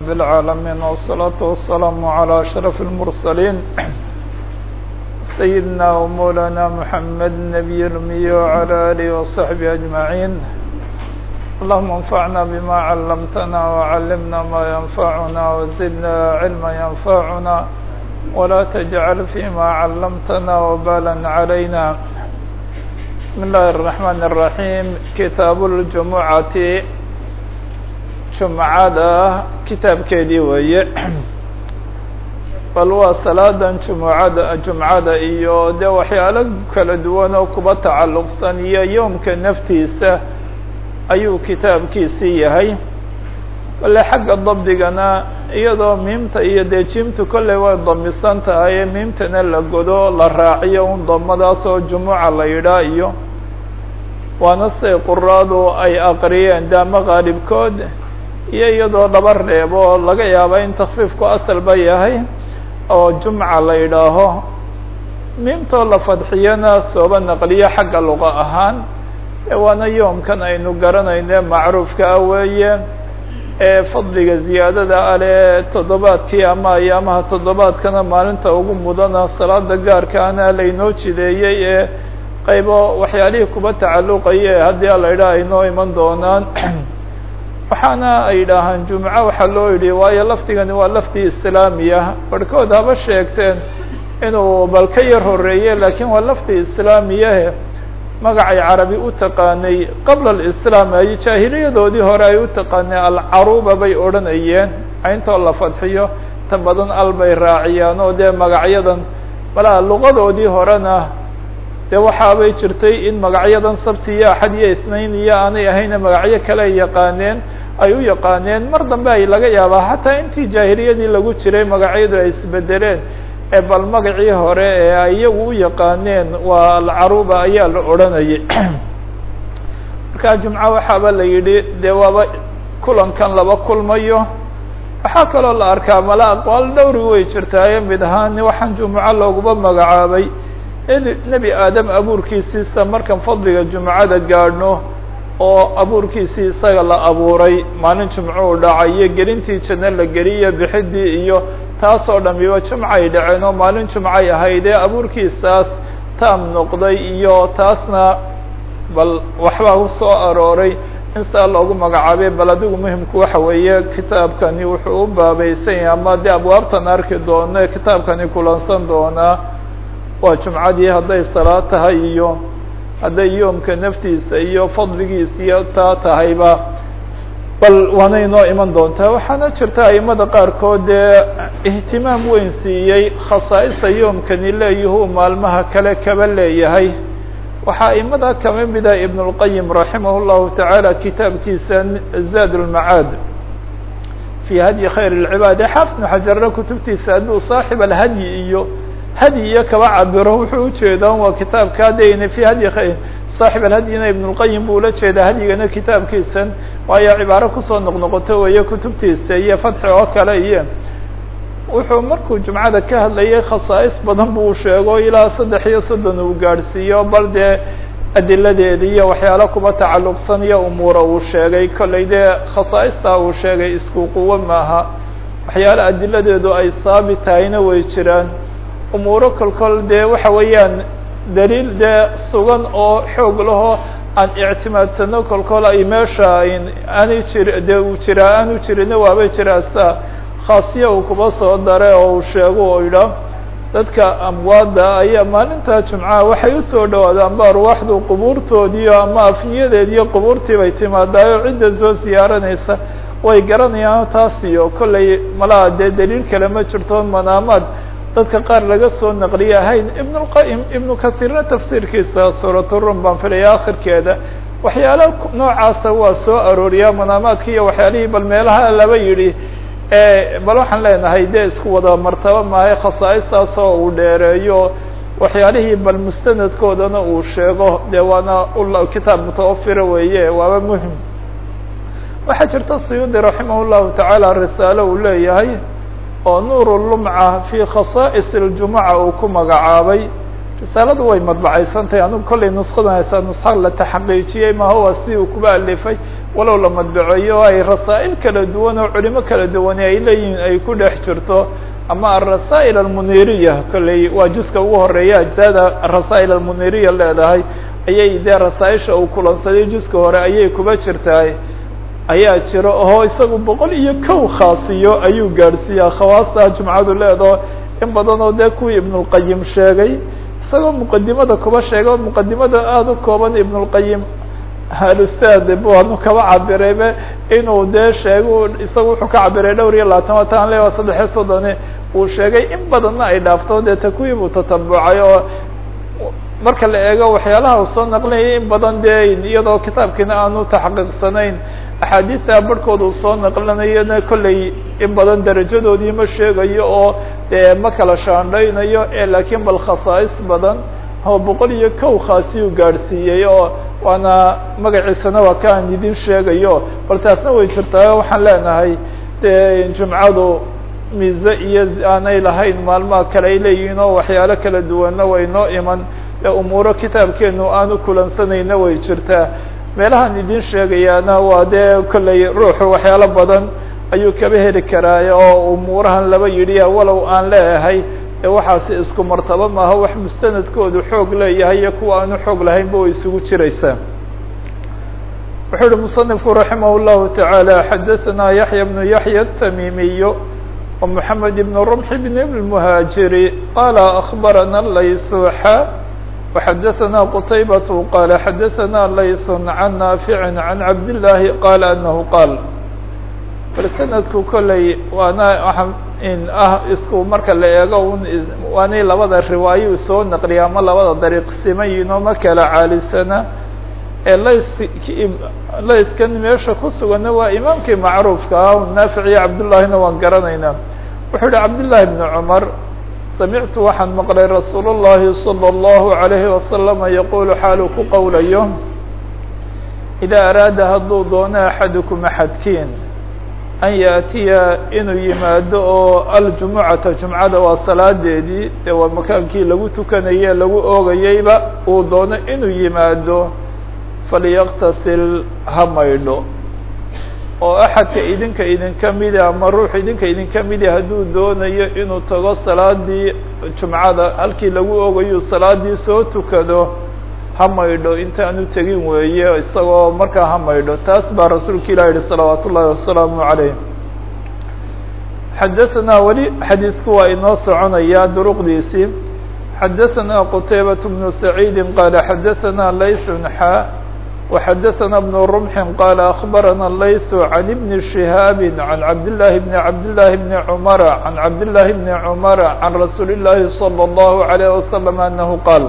رب العالمين والصلاة والسلام على أشرف المرسلين سيدنا ومولانا محمد النبي الأمي وعلى آله وصحبه أجمعين اللهم انفعنا بما علمتنا وعلمنا ما ينفعنا وزدنا علما ينفعنا ولا تجعل فيما علمتنا وبالا علينا بسم الله الرحمن الرحيم كتاب الجمعة jumcada kitaabkeedii weeye bal waa salaadan jumucada jumcada iyo dee waxyaalo kala duwan oo kuba tacalluqsan iyo yoomka naftiisa ayuu kitaabkiisii yahay kole xagga dabdigana iyadoo miimta iyo dee jimtu kolley way damisan tahay miimtana la godo la raaciyo un damadaas oo jumuca la yidhaa iyo waana say quraadu ay aqriyeen de ama qaalibkood iyo iyadoo dhaba reebo laga yaaba in takfiifku asalba yahay oo jumca la yidhaaho miimtoo la fadxiyana sooba naqliyo xagga luqa ahaan waana yoomkan aynu garanayne macruufka ah weeye ee fadliga ziyaadada ale toddobaadkii ama ayaamaha toddobaadkana maalinta ugu mudana salaada gaarkaana laynoo jideeyey ee qaybo waxyaalihii kuba tacalluqaye haddii ala yidhaha aynoo iman doonaan waxaana ay yidhaahaan jumco waxaa loo yidhi waayo lafdigani waa lafdi islaamiya barhkood haba sheegteen inuu bal ka yar horeeye laakiin waa lafdi islaamiyahe magacay carabi u taqaanay qabla alislaam ay jaahiliyadoodii hore ay u taqaanay alcaruba bay odhanayeen intoo la fadxiyo ta badan al bay raaciyaan oo dee magacyadan malaa luqadoodii horena dee waxaabay jirtay in magacyadan sabti iyo axad iyo isnayn iyo aanay ahayna magacyo kale ay yaqaaneen ay u yaqaaneen mar dambe ay laga yaabaa xataa intii jaahiliyadii lagu jiray magacyadu ay isbedeleen ee bal magacii hore ee ay iyagu u yaqaaneen waa alcaruba ayaa la odhanayay marka jumco waxaaba la yidhi dee waaba kulankan laba kulmayo waxaa kaloo la arkaa mala aqwaal dhowri way jirtaaye mid ahaan waxaan jumuco looguba magacaabay nebi aadam abuurkiisiisa markan fadliga jumcada gaadhno oo abuurkiisii isaga la abuuray maalin jumco u dhacay iyo gelintii janno la geliyo bixidii iyo taasoo dhamiba jumcay dhaceen oo maalin jumcay ahaydee abuurkiisaas taam noqday iyo taasna bal waxbaa usoo arooray in saa loogu magacaabay bal adigu muhimku waxa weeye kitaabkani wuxuu u baabaysan yahay ama dee abwaabtan arki doono kitaabkani kulansan doonaa waa jumcadii hadday salaad tahay iyo hadday yoomka naftiisa iyo fadligiisa iyo taa tahayba bal waana inoo iman doontaa waxaana jirta aimada qaarkood dee ihtimaam weyn siiyey khasaa'ista yoomkani leeyahuu maalmaha kale kaba leeyahay waxaa aimada kama mida ibn اlqayim raximah اllahu tacaala kitaabkiisa zaad اlmacaad fi hadyi khayr اlcibaad xaafid xajarna kutubtiisa hadduu saaxib alhadyi iyo hadyi iyo kaba cabiro wuxuu ujeedaa waa kitaabka haddayna fi hadyi khayr saaxib alhadyina ibn اlqayim buu ula jeedaa hadyigana kitaabkiisan waayo cibaaro kusoo noqnoqoto weeye kutubtiisa iyo fatxi oo kale iyo wuxuu markuu jumcada ka hadlayay khasaa'is badan buu sheego ilaa saddex iyo soddon uu gaadhsiiyo bal dee adiladeeda iyo waxyaalo kuba tacalluqsan iyo umuura uu sheegay kollay dee khasaa'istaa uu sheegay isku quwo maaha waxyaalo adiladeedu ay saabit tahayna way jiraan umuuro kolkol dee waxa weeyaan daliil dee sugan oo xoog lahoo aan ictimaadsano kolkol ay meesha aanay jir dee uu jiraa aanu jirina waabay jiraasa khaasiya uu kuba soo dare oo uu sheego oo yidhaah dadka amwaadda ayaa maalinta jumcaha waxay usoo dhawaadaan ba arwaaxdu qubuurtoodiiyo ama afniyadeediyo qubuurtii bay timaadaayo cidda soo siyaaranaysa way garanayaan taas iyo kollay malaha dee daliil kale ma jirto manaamaad dadka qaar laga soo naqliye ahayn ibn اlqayim ibnu kahiirna tafsiirkiisa suuraturum baan filaya akhirkeeda waxyaala noocaasa waa soo arooriyaa manaamaadka iyo waxyaalihii bal meelaha laba yidhi bal waxaan leenahay dee isku wada martaba maayo khasaa'istaas oo uu dheereeyo waxyaalihii bal mustanadkoodana uu sheego dee waana kitaab mutawafira weeye waaba muhim waxaa jirta suyuudi raximah llahu tacaala risaalo uu leeyahay oo nuur lumca fi khasaa'is اljumuca uu ku magacaabay risaaladu way madbacaysantahay anugu kollay nuskadan haysaa nuska la taxaqiijiyey maha waa sidii uu kuba alifay walow la madbaceeyo o ay rasaa'il kala duwan oo culimo kala duwane ay leeyihiin ay ku dhex jirto ama arasaa'il almuniriya kolley waa juska ugu horeeya ajzaada arasaa'il almuniriya leedahay ayay dee rasaaisha uu kulansaday juska hore ayay kuba jirtahay ayaa jiro oo isagu boqol iyo kow khaasiyo ayuu gaadhsiiyaa khawaasta jumcadu leedaho in badan oo dee kuwii ibnulqayim sheegay isagoo muqadimada kuba sheegay oo muqadimada aada u kooban ibnulqayim alustaad bu anu kaba cabiraybe inuu dee sheego isaga wuxuu ka cabiray dhowr iyo labaatan watan le waa saddexiyo soddone uu sheegay in badanna ay dhaafto dee takuwii buu tatabucay oo marka la eego waxyaalaha uu soo naqlinayay in badan dee iyadoo kitaabkiina aanu taxaqiiqsanayn axaadiista barhkooda uu soo naqlinayona kolley in badan darajadoodii ma sheegayo oo dee ma kala shaandhaynayo e laakiin bal khasaais badan oo boqol iyo kow khaasiyuu gaadhsiiyey oo waana magaciisana waa ka aan idin sheegayo bal taasna way jirtaa waxaan leenahay dee jumcadu mize iyo aanay lahayn maalmaha kale ay leeyihiin oo waxyaalo kala duwanna way noo iman ee umuuro kitaabkeenu aanu kulansanayna way jirtaa meelahaan idin sheegayaana waa dee kolley ruuxu waxyaalo badan ayuu kaba heli karaa oo umuurahan laba yidhi walow aan leeyahay ee waxaasi isku martabo maaha wax mustanadkoodu xoog leeyahay iyo kuwa aanu xoog lahaynba way isugu jiraysaa wuxuu uhi muصنifku raximah الlahu taعaalى xadaثna yaحya بnu yaحya التamiimiy ومحamed بn رمح بn المهاaجiri qala أخbarana laysuxa وxadaثna qتaybaة qala xadaثna layث عan نaafiع عan cabdالlahi qala anahu qaal bal sanadku kolley waana in ah isku marka la eego un waanay labada riwaayo soo naqliya ama labada dariiq simayin oo ma kala caalisana ee lays layskan meesha ku suganna waa imaamkii macruufka ah naafic iyo cabdullahina waan garanaynaa wuxuu yihi cabdullahi bni cumar samictu waxaan maqlay rasuul الlahi salى الlahu عalayhi wasalama yaqulu xaalu ku qowlayo idaa araada hadduu doono axadukum axadkiin an yaatiya inuu yimaado oo aljumucata jumcada waa salaadeedii ee waa makaankii lagu tukanaye lagu oogayeyba uu doono inuu yimaado falyaktasil ha maydho oo axadka idinka idinka mida ama ruux idinka idinka mida hadduu doonayo inuu tago salaadii jumcada halkii lagu oogayu salaadii soo tukado ha maydho intaanu tegin weeye isagoo markaa ha maydho taas baa rasuulka ilah yihi salawaat ullahi wasalaamu عalayh xadaثna weli xadiisku waa inoo soconaya duruqdiisii xadaثna qtaybaة بnu سacيidi qala xadaثna layث xa وxadaثna بن رمح qala أخbarana layث عan بn شihاab عan cabdالlahi بn cabdالlahi بn cmr عan cabdالlahi بn cmr عan rasuuli الlahi صلى الlaه عليه وsلم أnahu qaal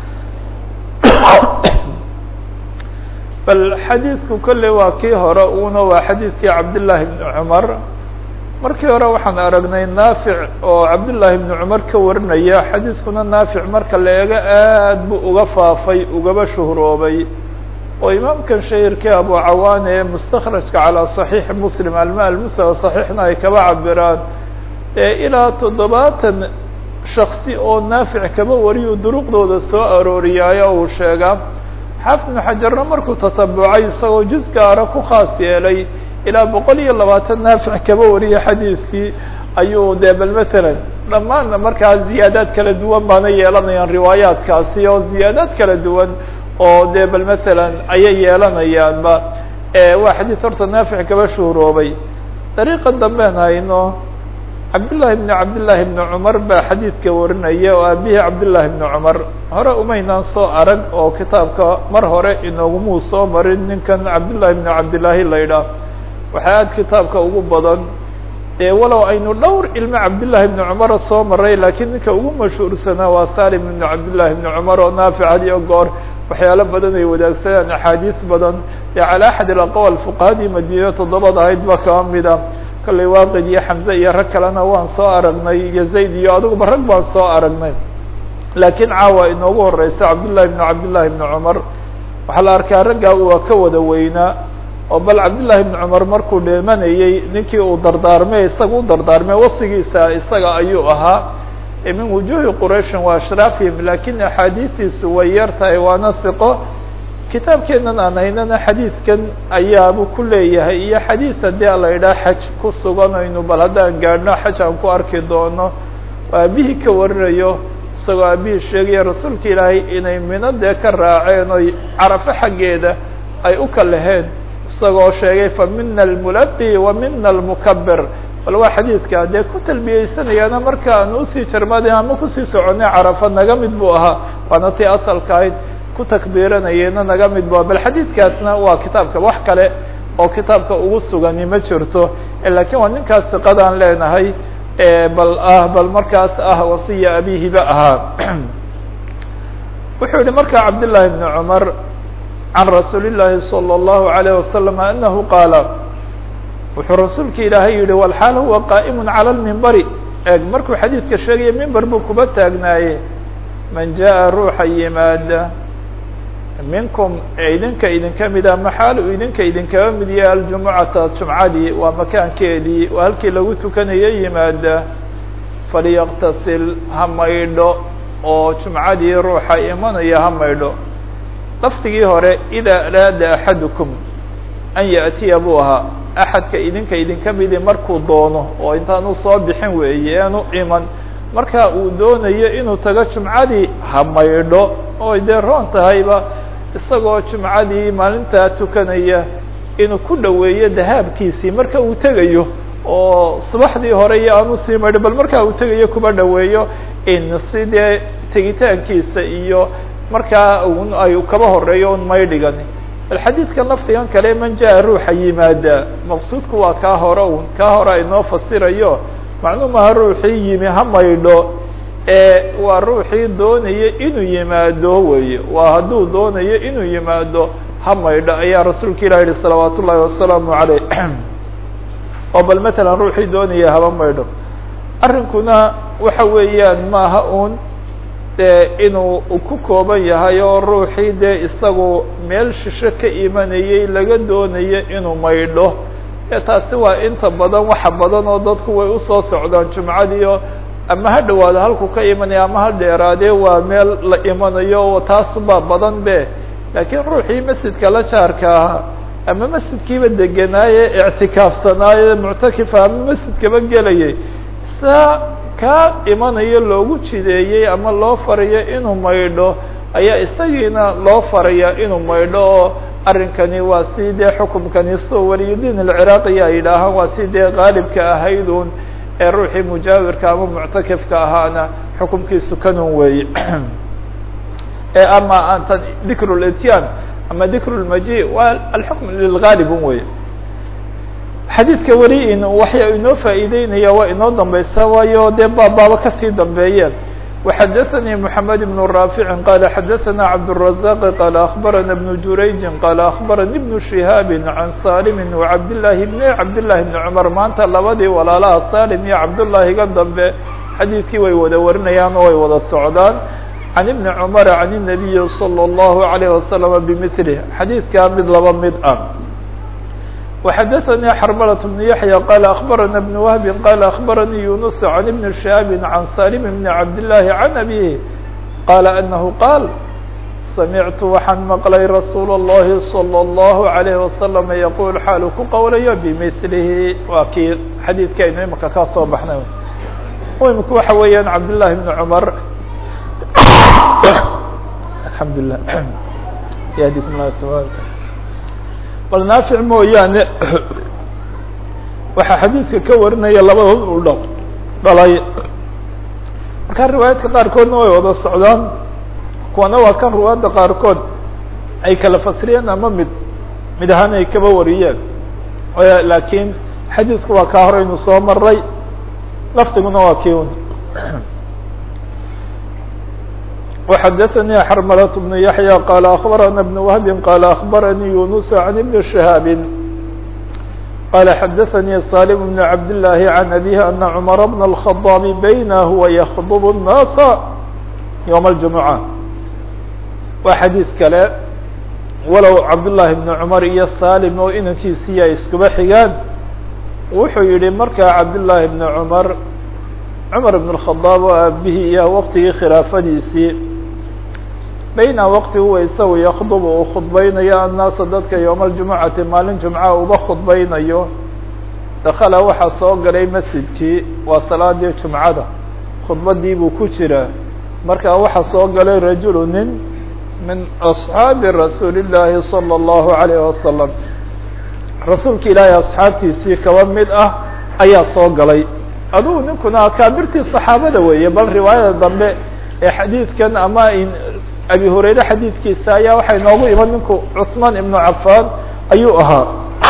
bal xadiidku kolley waa kii hore una waa xadiidkii cabdالlahi بn cmar markii hore waxaan aragnay naafic oo cabdالlahi بn cmar ka warinaya xadiidkuna naafic marka la eego aad buu uga faafay ugaba shuhroobay oo imaamkan shahirkii abu cawaane ee mustakrajka calىa صaxiix muslim alma almustawa صaxiixna ay kaba cabiraan ee ilaa toddobaatan shaksi oo naafic kaba wariyu duruqdooda soo arooriyaayo uu sheegaa xaafid ibnu xajarna markuu tatabucay isagoo juz gaara ku khaas yeelay ilaa boqol iyo labaatan naafic kaba wariya xadiidkii ayuu dee bal matalan dhammaanna markaa ziyaadaad kala duwan baana yeelanayaan riwaayaadkaasi oo ziyaadaad kala duwan oo dee bal matalan ayay yeelanayaanba waa xadiid horta naafic kaba shuhuroobay dariiqa dambean hayno cabdالlahi بn cabdالlahi بn cmar baa xadiidka warinaya oo aabihii cabdالlahi بn cmar hore umaynaan soo arag oo kitaabka mar hore inoogumuu soo marin ninkan cabdالlahi بn cabdالlahi la ydhaah waxaa aad kitaabka ugu badan walow aynu dhowr ilmo cabdالlahi بn cmar soo maray lakiin ninka ugu mashhuursanaa waa salim بn cabdالlahi بn cmar oo naafic had iyo goor waxyaalo badan ay wadaagsadaan axaadiis badan ee calى axad اaqwal fuqahadii madiina toddobada ahayd ba kaba mida kollay waaqid iyo xamze iyo rag kalena waan soo aragnay iyo zayd iyo adiguba rag baan soo aragnay laakiin caawa inoogu horeysa cabdالlahi بn cabdالlahi بn cmar waxaa la arkaa raggaa waa ka wada weynaa oo bal cabdالlahi بn cmar markuu dheemanayey ninkii uu dardaarmay isaga u dardaarmay wasigiisa isaga ayuu ahaa min wujuhi qurayshin wa ashraafihim lakin axaadiistiisu way yar tahay waana hiqo kitaabkeenan aan haynana xadiidkan ayaabu ku leeyahay iyo xadiid haddii a la idhaha xaj ku suganaynu bal haddaan gaadhno xaj aan ku arki doono aabihii ka warinayo isagoo aabihii sheegaya rasuulka ilaahay inay mino dee ka raaceen oy carafo xaggeeda ay u kalaheen isagoo sheegay fa mina almulaqi wa mina almukabir bal waa xadiidka dee ku talbiyeysanayaana marka aan usii jarmaadin ama kusii soconay carafa naga mid buu ahaa waana tii asalka ahayd ku takbiiranayena naga mid bu bal xadiidkaasna waa kitaabka wax kale oo kitaabka ugu sugani ma jirto lakin waa ninkaas siqadaan leenahay bal ah bal markaas ah wasiya abihiba ahaa wuxuu yihi marka cabdالlahi بn cmar can rasuuli الlahi salى الlahu عalيه wasalam anahu qaala wuxuu rasuulka ilaahay yihi walxaal huwa qaa'im calى اlmimbari eeg markuu xadiidka sheegaya mimber buu kuba taagnaaye man jaءa ruuxa yimaada minkum idinka idinka mida maxaal uu idinka idinkaba mid yahay aljumucata jumcadii waa makaankeedii waa halkii lagu tukanayo yimaada faliyaqtasil ha maydho oo jumcadii ruuxa imanaya ha maydho lafdigii hore idaa araada axadukum an yaأtiya buu ahaa axadka idinka idinka midi markuu doono oo intaanu soo bixin weeye aanu iman marka uu doonayo inuu tago jumcadii ha maydho oo dee roon tahayba isagoo jumcadii maalintaa tukanaya inuu ku dhoweeyo dahaabkiisii marka uu tegayo oo subaxdii hore iyo aanu sii maydho bal markaa uu tegayo kuba dhoweeyo in si dee tegitaankiisa iyo markaa un ay kaba horeeyo un maydhigani bal xadiidkan lafdigan kale man jaa ruuxa yimaada maqsuudku waa kaa hore un kaa hore inoo fasirayo macluumaha ruuxii yimi ha maydho ee waa ruuxii doonaya inuu yimaado weye waa hadduu doonayo inuu yimaado ha maydho ayaa rasuulka ilah yihi salawaat ullahi wasalaamu caleyh oo bal matalan ruuxii doonaya haba maydho arrinkuna waxa weeyaan maaha un dee inuu ku kooban yahay oo ruuxii dee isagu meel shisho ka imanayay laga doonayo inuu maydho e taasi waa inta badan waxa badan oo dadku way usoo socdaan jumcadiio ama ha dhawaado halku ka imanaya ama ha dheeraadee waa meel la imanayo taasubaa badan be laakiin ruuxii masjidka la jaarka ahaa ama masjidkiiba degenaaye ictikaafsanaaye muctakifa ama masjidkaba gelayay saa kaa imanayo loogu jideeyey ama loo farayo inuu maydho ayaa isagiina loo faraya inuu maydho oo arrinkani waa si dee xukumkani soo waliyudiin alciraaqiya ay yidhaahaan waa si dee qaalibka ahaydun ee ruuxii mujaawirka ama muctakifka ahaana xukumkiisu kanun weeye ee ama antan dikru lityan ama dikru lmaji waa alxukm lilgaalibun weye xadiidka weli in waxya inoo faa'iideynaya waa inoo dambeysa waayo dee baabaaba kasii dambeeyeen وxdثnي محمد بن رافع قال xdثna عبدالرزاق قال أخبرنا بن جurayج قال أخبرني بن شهاaب عن سالم وعبداللahi بن عبداللahi بن عمر maanta labadii walaalaha سالم iyo عبداللahiga dambe xadيiثkii way wada warinayaan oo way wada socdaan عن بن عمر عن النبي صلى الله عليه وسلم بمثله xadيiثkaa mid laba mid ah وxdثnي xرملة بن يحيى قال أخبرنا بن وهب قال أخبرني يونس عن بن شهاب عن سالم بن عبد الله عن أبيه قال أنه قال سمعت waxaan مقلay رsuuل اللhi صلى الله عليه وسلم يقول xaalu ku qowlayo بمثلhi waa kii xadيiثkaynu imika ka soo baxnay imika waxa weeyaan عبد اللahi بن عمر الحمد لله يهديكم الله سبحانه bal naafic mooyaane waxaa xadiidka ka warinaya labadood uu dh dhalay markaa riwaayaadka qaarkoodna way wada socdaan kuwana waa kan riwaayadda qaarkood ay kala fasriyeen ama mid mid ahaan ay kaba wariyeen laakiin xadiidku waa kaa horeynu soo maray lafdiguna waa kii un وxdثnي xرملة بن يحيى قال أخبرنا بن وهب قال أخبرني يونس عن بن شهاaب قال xdثnي صالم بن عبد الله عن أبيه أن عمر بن الخطاب بينه ويخطب الناس يوم الجمعة waa xadيiث kale walow cabdاللahi بن cمر iyo salim oo inankiisiya iskuba xigaan wuxuu yihi markaa cabdاللahi بن cمر cumar ibn الkhadaab oo aabihii iyo waqtigii khilaafadiisii bayna waqti huwa isagu yakdubu uu khudbaynayo annaasa dadka yowma aljumucati maalin jumca uba khudbaynayo dakala waxaa soo galay masjidkii waa salaadii jumcada khudbadii buu ku jiraa markaa waxaa soo galay rajulu nin min asxaabi rasuuli illaahi salى اllahu alayh wasalam rasuulka ilaahay asxaabtiisii kaba mid ah ayaa soo galay adugu ninkuna akaabirtii saxaabada weeye bal riwaayada dambe ee xadiidkan ama abi hurayre xadiidkiisa ayaa waxay noogu iman ninku cusmaan ibnu cafaan ayuu ahaa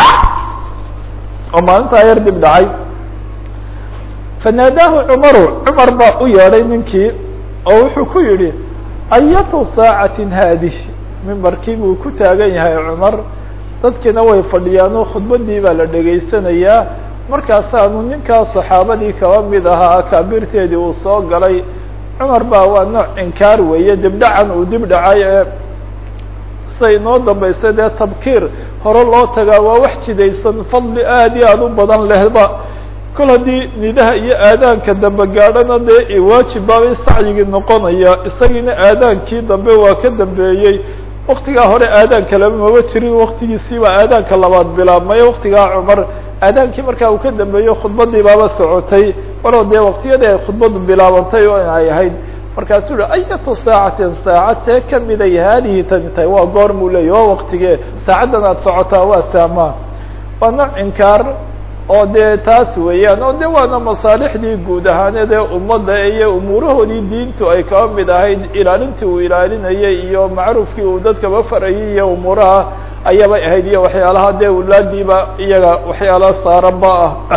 oo maalintaa yar dib dhacay fanaadaahu cumaru cumar baa u yeedhay ninkii oo wuxuu ku yidhi ayatu saacatin haadih mimbarkii buu ku taagan yahay cumar dadkiina way fadhiyaan oo khudbadii baa la dhegaysanayaa markaasaanu ninkaa saxaabadii kaba mid ahaa akaabirteedii uu soo galay cumar baa waa nooc inkaar weeye dibdhacan uu dib dhacay ee siday inoo dambaysa dee tabkiir hore loo tagaa waa wax jidaysan fadli aad iyo aad u badan lehba kol haddii nidaha iyo aadaanka dambe gaadhana dee waajib baabay sacyigii noqonaya isagiina aadaankii dambe waa ka dambeeyey waktigaa hore aadaanka laba maba jirin waktigiisiibaa aadaanka labaad bilaabmay waktigaa cumar aadaankii markaa uu ka dambeeyo khudbadii baaba socotay walow dee waktiyadii ay khudbadu bilaabantay oo ay ahayd markaasuu hi ayatu saacatin saacatee kamiday haadihi tani tahay waa goor muu leeyay waa waktigee saacaddan aad socotaa waa saamaa waa nooc inkaar oo dee taas weeyaan oo de waana masaalixdii guud ahaaneed ee ummadda iyo umuurahoodii diintu ay kaba mid ahayd ilaalintii uu ilaalinayay iyo macruufkii uu dadkaba farayay iyo umuuraha ayabay ahayd iyo waxyaalaha dee wulaadiiba iyaga waxyaala saaranba ah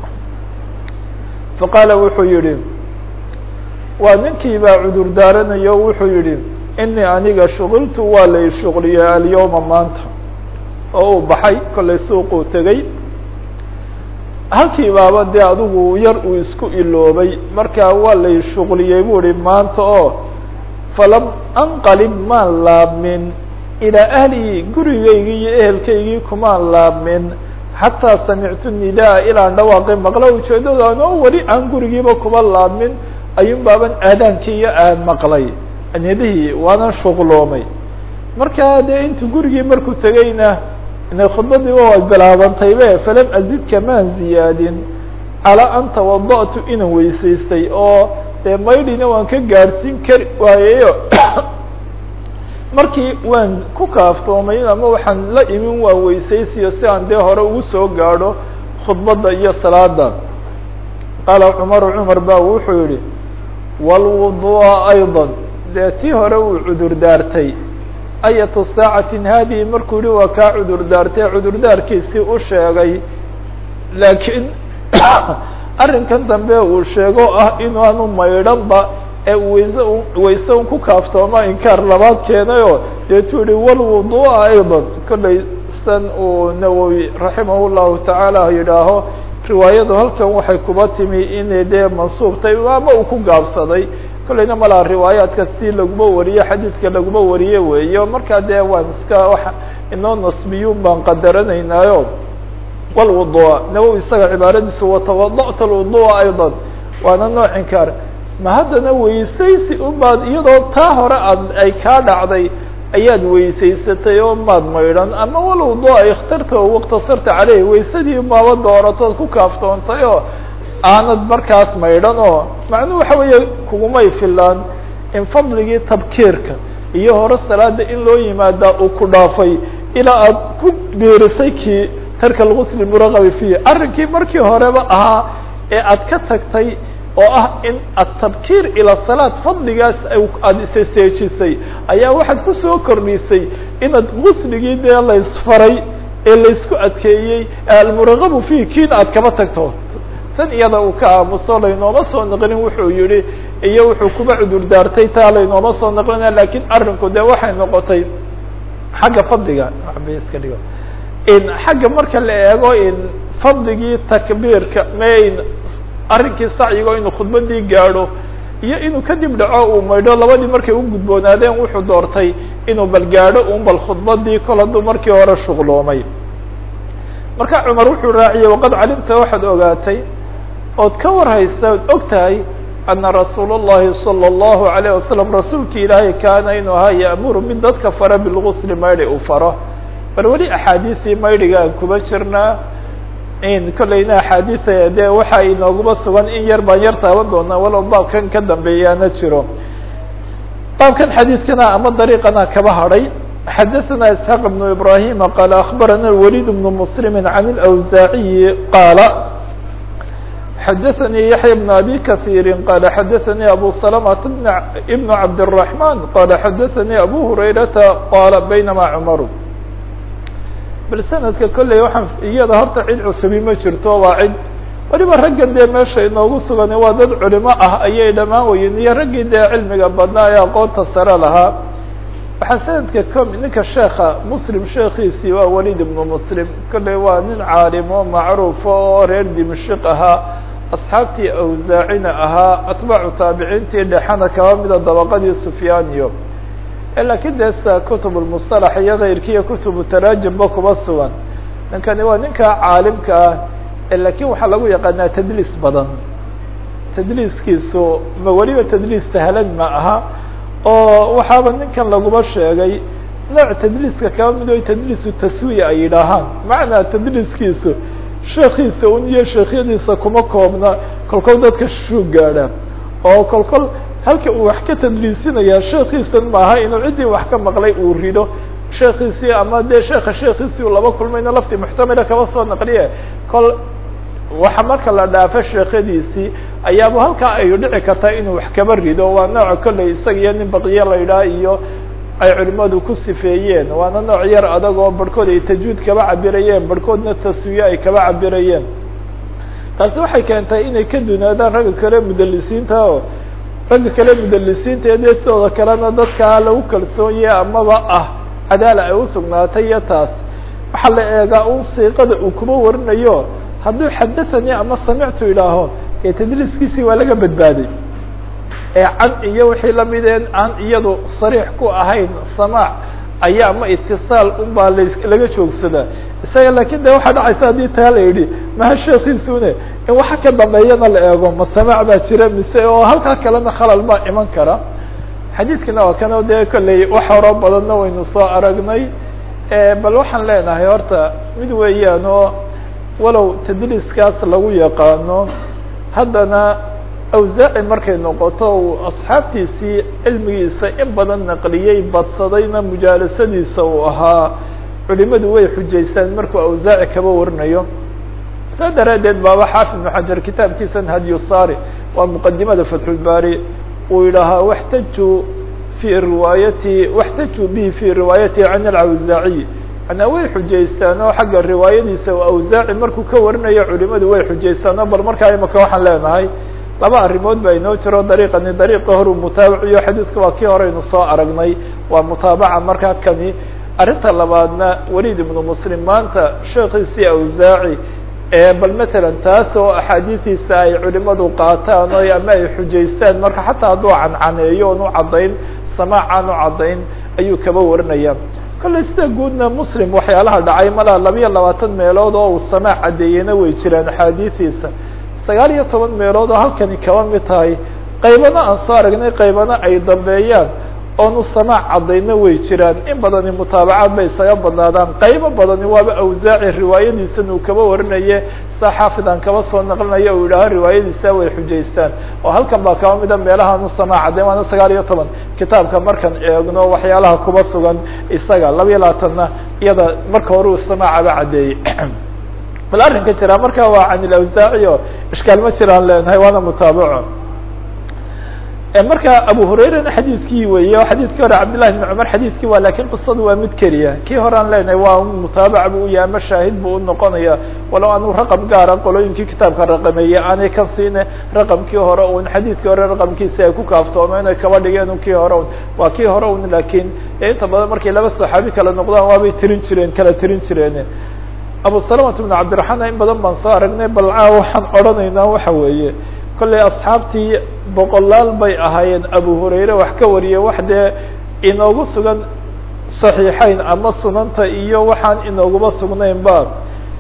faqaala wuxuu yihi waa ninkii baa cudur daaranayo wuxuu yihi inii aniga shuqiltu waa lay shuqliyey alyawma maanta oo uu baxay kollay suuquu tegey halkii baaba dee adigu yar uu isku iloobay markaa waa lay shuqliyey bu ihi maanta oo falam anqalib maan laabmin ilaa ahlii gurigaygii iyo ehelkaygii kumaan laabmin xataa samictu nidaa ilaan dhawaaqi maqla ujeedada anoo weli aan gurigiiba kuma laabmin ayuun baaban aadaankii iyo aan maqlay nidihii waanan shuqloomay markaa dee intu gurigii markuu tegayna inay khudbadiiba way bilaabantaybe falam azidka maan ziyaadin calaa an tawada'tu inaan weysaystay oo dee maydhina waan ka gaadhsiin kari waayeyo markii waan ku kaaftoomay ama waxaan la imin waa weysaysiyo si aan dee hore ugu soo gaadho khudbadda iyo salaada qaala cumaru cumar ba wuxuu yihi wاlwudu'a ayضا dee tii hore uu cudur daartay ayatu saacatin haadihi markuu yihi waa kaa cudur daartay cudurdaarkiisii u sheegay laakiin arrinkan dambe uu sheego ah inaanu maydhanba ee wayse wayse un ku kaaftooma inkaar labaad keenayoo deetuu yihi wlwudu'a ayضا kollay san uu nawowi raximah llahu tacaala yidhaaho riwaayadu halkan waxay kuba timi inay dee mansuubtay ama uu ku gaabsaday kollayna malaa riwaayaadka si laguma wariye xadiidka laguma wariye weeyo markaa dee waan iska wa inoo nasbiyuun baan qadaranaynaayo wlwudu'a nawowi isaga cibaaradiisu watawada'ta lwudu'a ayضا waana nooc inkaar ma haddana weysaysi umaad iyadoo taa hore aad ay kaa dhacday ayaad weysaysatay oo maad maydhan ama walwudu'a ikhtarta o waktasarta caleyh waysadii maaba dooratood ku kaaftoontay oo aanad markaas maydhan oo macnuhu waxa weeye kugumay filaan in fadligii tabkiirka iyo hore salaada in loo yimaadaa uu ku dhaafay ilaa aad ku biirisay kii tarka lgusli muraqabi fiih arrinkii markii horeba ahaa ee aad ka tagtay oo ah in atabkiir ila salaad fadligaas aada isaseejisay ayaa waxaad kusoo kordhisay inaad gusligii dee laysfaray ee laysku adkeeyey almuraqabu fiih kiina aad kaba tagto tan iyada uu ka aamuso laynooma soo naqlin wuxuu yihi iyo wuxuu kuba cudur daartay taa laynooma soo naqlinaya lakin arrinku dee waxay noqotay xagga fadliga iska dhigo in xagga marka la eego in fadligii takbiirka mayn arrinkii sacyigo inuu khudbadii gaadho iyo inuu kadib dhaco uu maydho labadii markay u gudboonaadeen wuxuu doortay inuu bal gaadho un bal khudbadii kol hadduu markii hore shuqloomay marka cumar wuxuu raaciyey waqad calimta waxaad ogaatay ood ka warhaysa od og tahay ana rasuul الlahi salى الlahu عalيه wasalam rasuulki ilaahay kaana inuu ahaa yaamuru mid dadka fara bilgusli maydhi uu faro bal weli axaadiisii maydhiga aan kuba jirnaa in kolleyna axaadiisa dee waxa inooguma sugan in yar baan yar taaban doonaa walow baabkan ka dambeeyaana jiro baabkan xadiidkana ama dariiqana kaba hadhay xadaثna isxaaq بن ibrahim qaala akbarana wlid بن mslm عan اlأwsaaعiyi qaala xadaثnii yaحya بن abi kaثيiri qaala xadaثnii abu سلمة بn cabdالرaحman qaala xadaثnii abu hurayrata qaala baynama cmaru bal sanadka kolley waxaan iyada horta cid cusubi ma jirto waa cid waliba raggan dee meesha inoogu sugan waa dad culimo ah ayay dhamaan weyen iyo raggii dee cilmiga badnaa ee aqoonta sare lahaa waxaa sanadka com ninka sheeka muslim sheekiisii waa walid ibnu muslim kolley waa nin caalimo macruufo oo reer dimashik ahaa asxaabtii awsaacina ahaa atbaacu taabiciintii dhexana kaba mida dabaqadii sufyaaniyo lakiin dee sida kutub lmusطalax iyo kayrkiiyo kutubu taraajimba kuba sugan ninkani waa ninka caalimka ah lakin waxaa lagu yaqaanaa tadliis badan tadliiskiisu ma weliba tadliis sahlan ma aha oo waxaaba ninkan laguma sheegay nooc tadliiska kaba mid o tadliisu taswiya ay yidhaahaan macnaa tadliiskiisu sheekiisa un iyo sheekhyadiisa kuma koobna kolkol dadka shuu gaadha oo kolkol halka uu wax ka tadliisinayaa sheekiisan maaha inuu ciddii wax ka maqlay uu rido sheekiisii ama dee sheeka sheekiisii uu laba kulmayna laftii muxtamila kaba soo naqliye kol waxa marka la dhaafo sheekadiisii ayaaba halkaa ay dhici kartaa inuu wax kaba rido waa nooca kolley isaga iyo nin baqiye la yidhaha iyo ay culimadu ku sifeeyeen waana nooc yar adag oo barhkood ay tajwiid kaba cabirayeen barhkoodna taswiye ay kaba cabirayeen taasi waxay keentay inay ka dunaadaan ragga kale mudalisiinta o ragga kale mudalisiinta ee dee sidooda kalena dadkaa lagu kalsoonyahe amaba ah cadaala ay usugnaatay iyo taas waxaa la eegaa un siiqada uu kuma warinayo hadduu xadathanii ama samictu idhaaho ee tadliiskiisii waa laga badbaaday ee can iyo wixii lamideen aan iyadu sariix ku ahayn samaac ayaa ama itisaal unbaa la laga joogsadaa isaga lakin de waxaa dhacaysa haddii taa la yidhi maha sheekiisune in waxa ka dambeeyana la eego ma samaac baa jira mise oo halkaa kalena khalal baa iman kara xadiidkana waa kana dee kolley wax horo badanna waynu soo aragnay bal waxaan leenahay horta mid weeyaan oo walow tadliiskaas lagu yaqaano haddana awsaaci markay noqoto uu asxaabtiisii cilmigiisa in badan naqliyey badsadayna mujaalasadiisa uu ahaa culimadu way xujaystaan markuu awsaaci kaba warinayo saa daraaddeed baaba xaafid ibnu xajar kitaabkiisan hadyusari waa muqadimada fatxulbaari uu yidhaahaa waxtaju fi riwaayati waxtaju bihi fi riwaayati can alawsaaciy manaa way xujaystaan oo xagga riwaayadiisa awsaaci markuu ka warinayo culimadu way xujaystaan oo bal markaa imaka waxaan leenahay laba arrimood ba inoo jiro dariiqani dariiqa horu mutaabaciyo xadiidka waa kii horeynu soo aragnay waa mutaabaca markaa kani arrinta labaadna waliid ibnu muslim maanta sheekiisii awsaaci bal matalan taas oo axaadiistiisa ay culimadu qaataan o ama ay xujaystaan marka xataa hadduu cancaneeyo oon u caddayn samaac aan u caddayn ayuu kaba warinaya kolley sida guudna muslim waxyaalaha dhacay malaa labiyo labaatan meelood oo uu samaac caddeeyena way jiraan axaadiistiisa sagaal iyo toban meelood oo halkani kaba mid tahay qaybana aan soo aragnay qaybana ay dambeeyaan oonu samaac caddayna way jiraan in badani mutaabacaad bay isaga badnaadaan qaybo badani waaba awsaaci riwaayadiisan uu kaba warinaye sa xaafid aan kaba soo naqlinayo uu yidhaaho riwaayadiisa way xujaystaan oo halkan baa kaba mida meelahaanu samaac caddayn waana sagaal iyo toban kitaabka markaan eegno waxyaalaha kuba sugan isaga labiyo labaatanna iyada marka hore uu samaacaba caddeeyey bal arrinka jiraa marka waa can ilawsaaci o ishkaal ma jiraan leenahay waana mutaabaco marka abu hurayrana xadiidkii weeye o xadiidkii hore cabdillahi bn cumar xadiidkii waa lakin qisadu waa mid keliya kii hore aan leenahay waa mutaabac bu u yahay ama shaahid bu unoqonaya walow anu raqam gaara qolooyinkii kitaabka raqameeyey aanay ka siine raqamkii hore un xadiidkii hore raqamkiisi ay ku kaaftoomo inay kaba dhigeen kii hore un waa kii hore un lakin inta badan markay laba saxaabi kala noqdaan waabay tirin jireen kala tirin jireen abu salamata bn cabdiraxmaan in badan baan soo aragnay balcaa waxaan odhanaynaa waxa weeye kolley asxaabtii boqolaal bay ahaayeen abu hurayre wax ka wariyay wax dee inoogu sugan saxiixeyn ama sunanta iyo waxaan inooguma sugnayn ba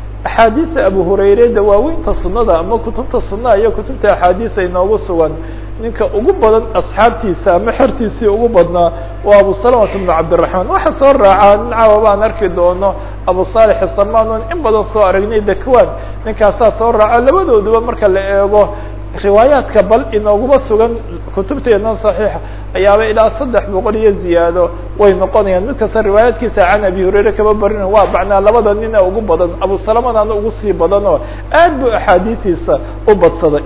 axaadiisa abu hurayre dawaaweynta sunada ama kutubta sunaa iyo kutubta axaadiisa inoogu sugan ninka ugu badan asxaabtiisa ama xertiisii ugu badnaa waa abu salamata bnu cabdiraxmaan waxa soo raacaa nin caawa baan arki doono abu saalix samaan in badan soo aragnay dakwan ninkaasaa soo raaca labadooduba marka la eego riwaayaadka bal inooguma sugan kutubteena صaxiixa ayaaba ilaa saddex boqol iyo ziyaado way noqonayaan mid kasta riwaayaadkiisa can abi hurayre kaba barina waa macnaa labada nina ugu badan abu salamadana ugu sii badan oo aad bu axaadiistiisa u badsaday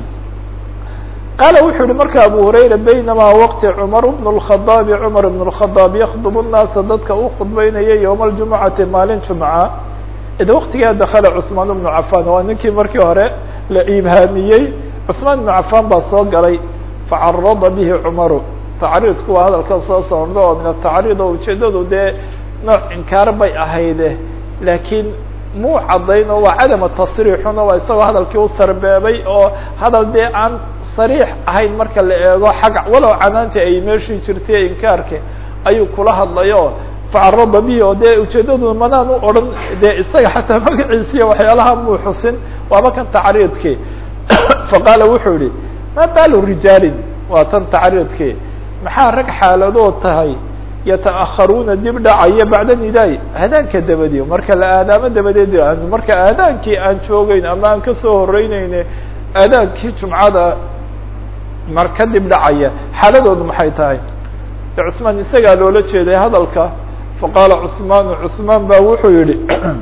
qaala wuxuu yihi marka abu hurayra baynamaa waqti cumar bn الkhadaabi cumar bn الkhadaab yakdub الnaasa dadka u khudbeynaya ywma اljumucati maalin jumca id waktigaa dakala cثmaan bnu cafan waa ninkii markii hore la ibhaamiyey cثmaan بن cafan baa soo galay facarada bihi cmaru tacriidku waa hadalkan soo socda oo min atacriid oo ujeedadu dee nooc inkaar bay ahayde laakiin muu cadayn oo waa cadama tasriixuna waa isagoo hadalkii u sarbeebay oo hadal dee aan sariix ahayn marka la eego xagga walow canaanti ay meeshii jirtay inkaarka ayuu kula hadlayo facarada bihi oo dee ujeedadu manaan u odhan dee isaga xataa magaciisiiyo waxyaalaha muu xusin waaba kan tacriidkii faqaala wuxuu yihi ma baalu rijaalin waa tan tacriidkii maxaa rag xaaladood tahay yata'akharuuna dib dhacaya bacda nidaay aadaanka dabadi marka la aadaamo dabadeed marka aadaankii aan joogeyn ama aan kasoo horeyneyne aadaankii jumcada mar ka dib dhacaya xaaladoodu maxay tahay cusmaan isagaa loola jeeday hadalka faqaala cusmaanu cusmaan ba wuxuu yihi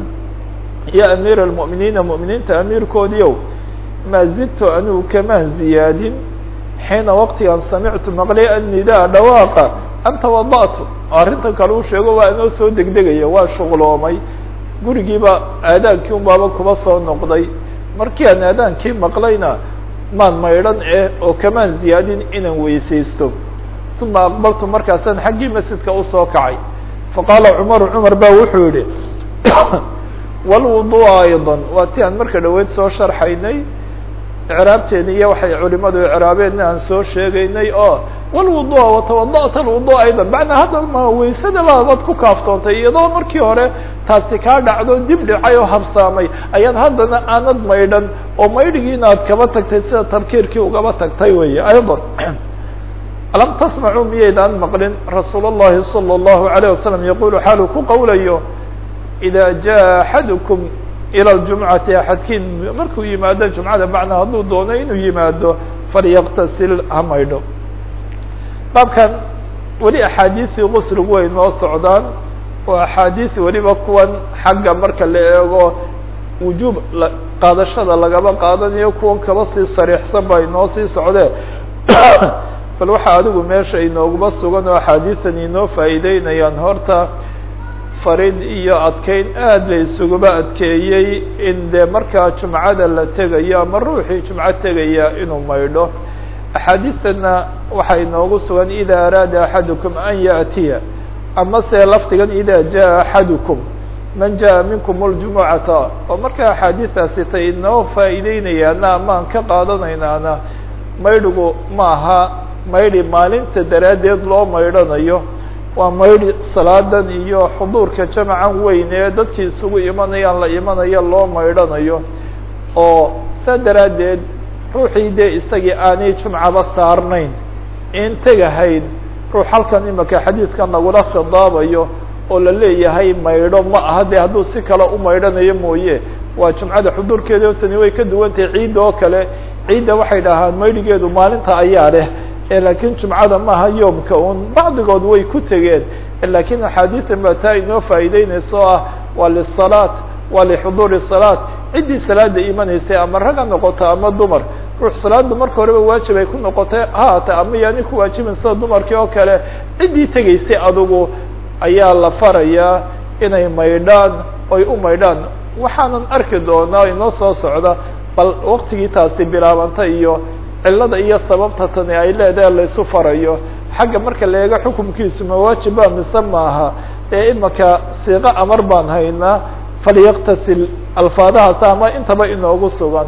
ya amiir almu'miniina mu'miniinta amiirkoodiiow ma zidtu anigu kamaan ziyaadin xiina waqtigan samictu maqlay annidaa dhawaaqa an tawada'tu arrintan kale uu sheego waa inoo soo degdegaya waa shuqloomay gurigiiba aadaankii un baaba kuba soo noqday markii aan aadaankii maqlayna maan maydhan eh oo kamaan ziyaadin inaan weysaysto uma aqbaltu markaasaan xaggii masjidka usoo kacay faqaala cumaru cumar ba wuxuu yihi wlwudu'a ayضa waa ti aan marka dhaweyd soo sharxaynay icraabteeni iyo waxay culimadu icraabeenna aan soo sheegaynay oo wlwudu'a watawada'ta alwudu ayضa macnaa hadda ma weysada baad ku kaaftoontay iyadoo markii hore taasi kaa dhacdo dib dhicay oo habsaamay ayaad haddana aanad maydhan oo maydhigiina aad kaba tagtay sida tabkiirkii ugaba tagtay wey ayضa alam tasmacuu miyaydaan maqlin rasuul الlahi salى الlahu عalيه wasalam yaqulu xaalu ku qowlayo ida jaa axadukum ilى ljumcati axadkiin markuu yimaado jumcada macnaa hadduu doono inuu yimaado falyaktasil ha maydho baabkan weli axaadiisii qusligu way noo socdaan oo axaadiis weliba kuwan xagga marka la eego wujuub qaadashada lagaba qaadanayo kuwan kaba sii sariixsan ba inoo sii socdeen bal waxaa adigu meesha inooguma sugan oo axaadiisan inoo faa'iideynayaan horta farid iyo adkeyn aad la isuguba adkeeyey in dee markaa jumcada la tegayo ama ruuxii jumco tegaya inuu maydho axaadiistana waxaa inoogu sugan ida araada axadukum an yaأtiya ama se lafdigan ida jaءa axadukum man jaءa minkum اljumucata oo markaa axaadiistaasi tay inoo faa'iideynayaana amaan ka qaadanaynaana maydhigu maaha maydhi maalinta daraaddeed loo maydhanayo waa maydhi salaadan iyo xuduurka jamacan weyn ee dadkii isugu imanayaan la imanayo loo maydhanayo oo saa daraaddeed ruuxii dee isagii aanay jumcaba saarnayn in tegahayn ruux halkan imaka xadiidkan lagula khidaabayo oo la leeyahay maydho ma aha dee hadduu si kale u maydhanayo mooye waa jumcada xuduurkeeda otani way ka duwan tahay ciidda oo kale ciidda waxay dhahaan maydhigeedu maalinta ayaa leh lakiin jumcada maaha yoomka un bacdigood way ku tegeen lakiin axaadiisan baa taa inoo faa'iideynaysa oo ah waa lisalaat waa lixuduuri salaat ciddii salaada imanaysay ama rag ha noqoto ama dumar ruux salaada marka horeba waajib ay ku noqotay haata ama yaani ku waajibin sida dumarkii oo kale ciddii tegaysay adugu ayaa la farayaa inay maydhaan oy u maydhaan waxaanan arki doonaa inoo soo socda bal waktigii taasi bilaabanta iyo cilada iyo sababta tani ay leedahay laysu farayo xagga marka la eego xukumkiisu mawaajiba mise maaha ee imaka siiqo amar baan haynaa falyaktasil alfaadahaas ama intaba inoogu sugan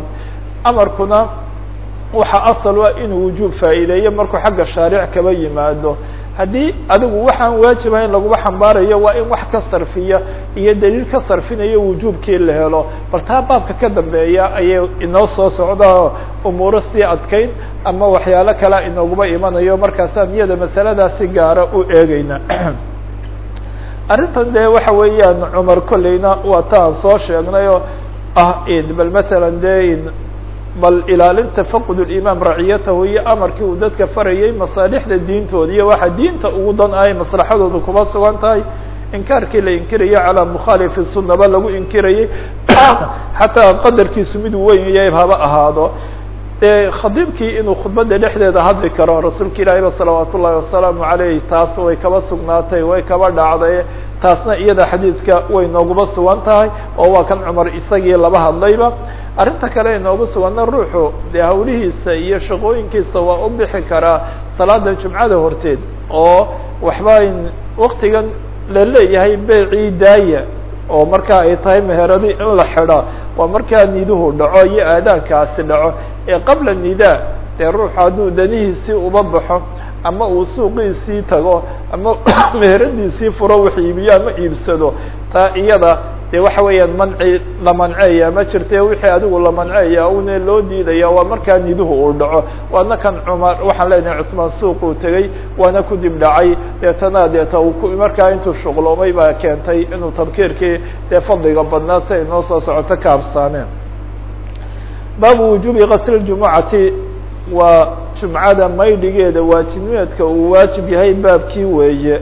amarkuna waxa asal ah inuu wujuub faa'iideeyo markuu xagga shaaric kaba yimaado haddii adigu waxaan waajibahayn laguma xambaarayo waa in wax ka sarfiya iyo daliil ka sarfinayo wujuubkii la helo bal taa baabka ka dambeeya ayay inoo soo socda umuuro sii adkayn ama waxyaalo kalea inooguma imanayo markaasaan iyada masaladaasi gaara u eegeyna arrintan dee waxa weeyaan cumar kolleyna waa ta aan soo sheegnay oo ah bal masalan de bal ilaalinta faqd imaam raciyatahu iyo amarkii uu dadka farayay masaalixda diintooda iyo waxa diinta ugu dan ahay maslaxadooda kuma sugan tahay inkaarkii la inkirayo calaa mukhaalifi sunaba lagu inkirayay xataa qadarkiisu mid weyn yahay haba ahaado dee khadiibkii inuu khudbada dhexdeeda hadli karo rasuulka ilaahi ba salawaat ullahi wasalaamu aleyh taas way kaba sugnaatay way kaba dhacday taasna iyada xadiidka way nooguma sugan tahay oo waa kan cumar isagii laba hadlayba arrinta kale inoogu suganna ruuxu dee hawlihiisa iyo shaqooyinkiisa waa u bixi karaa salaada jumcada horteed oo waxba waktigan la leeyahay beecii daaya oo marka ay tahay meheradi in la xidha waa markaa niduhu dhaco iyo aadaankaasi dhaco ee qabla nidaa dee ruuxu hadduu danihiisii uba baxo ama uu suuqiisii tago ama meheradiisii furo wax iibiyo ama iibsado taa iyada dee waxa weeyaan manci la manceeya ma jirte wixii adigu la manceeya une loo diidaya waa markaa niduhu uu dhaco waana kan cumar waxaan leenahay cusmaan suuquu tegey waana ku dib dhacay deetana deeta uu ku markaa intuu shuqloomay baa keentay inuu tabkiirkii dee fadliga badnaa si ay noo soo socoto ka habsaameen baabu wujuubi kasri jumucati waa jumcada maydhigeeda waajibnimeedka uu waajib yahay baabkii weeye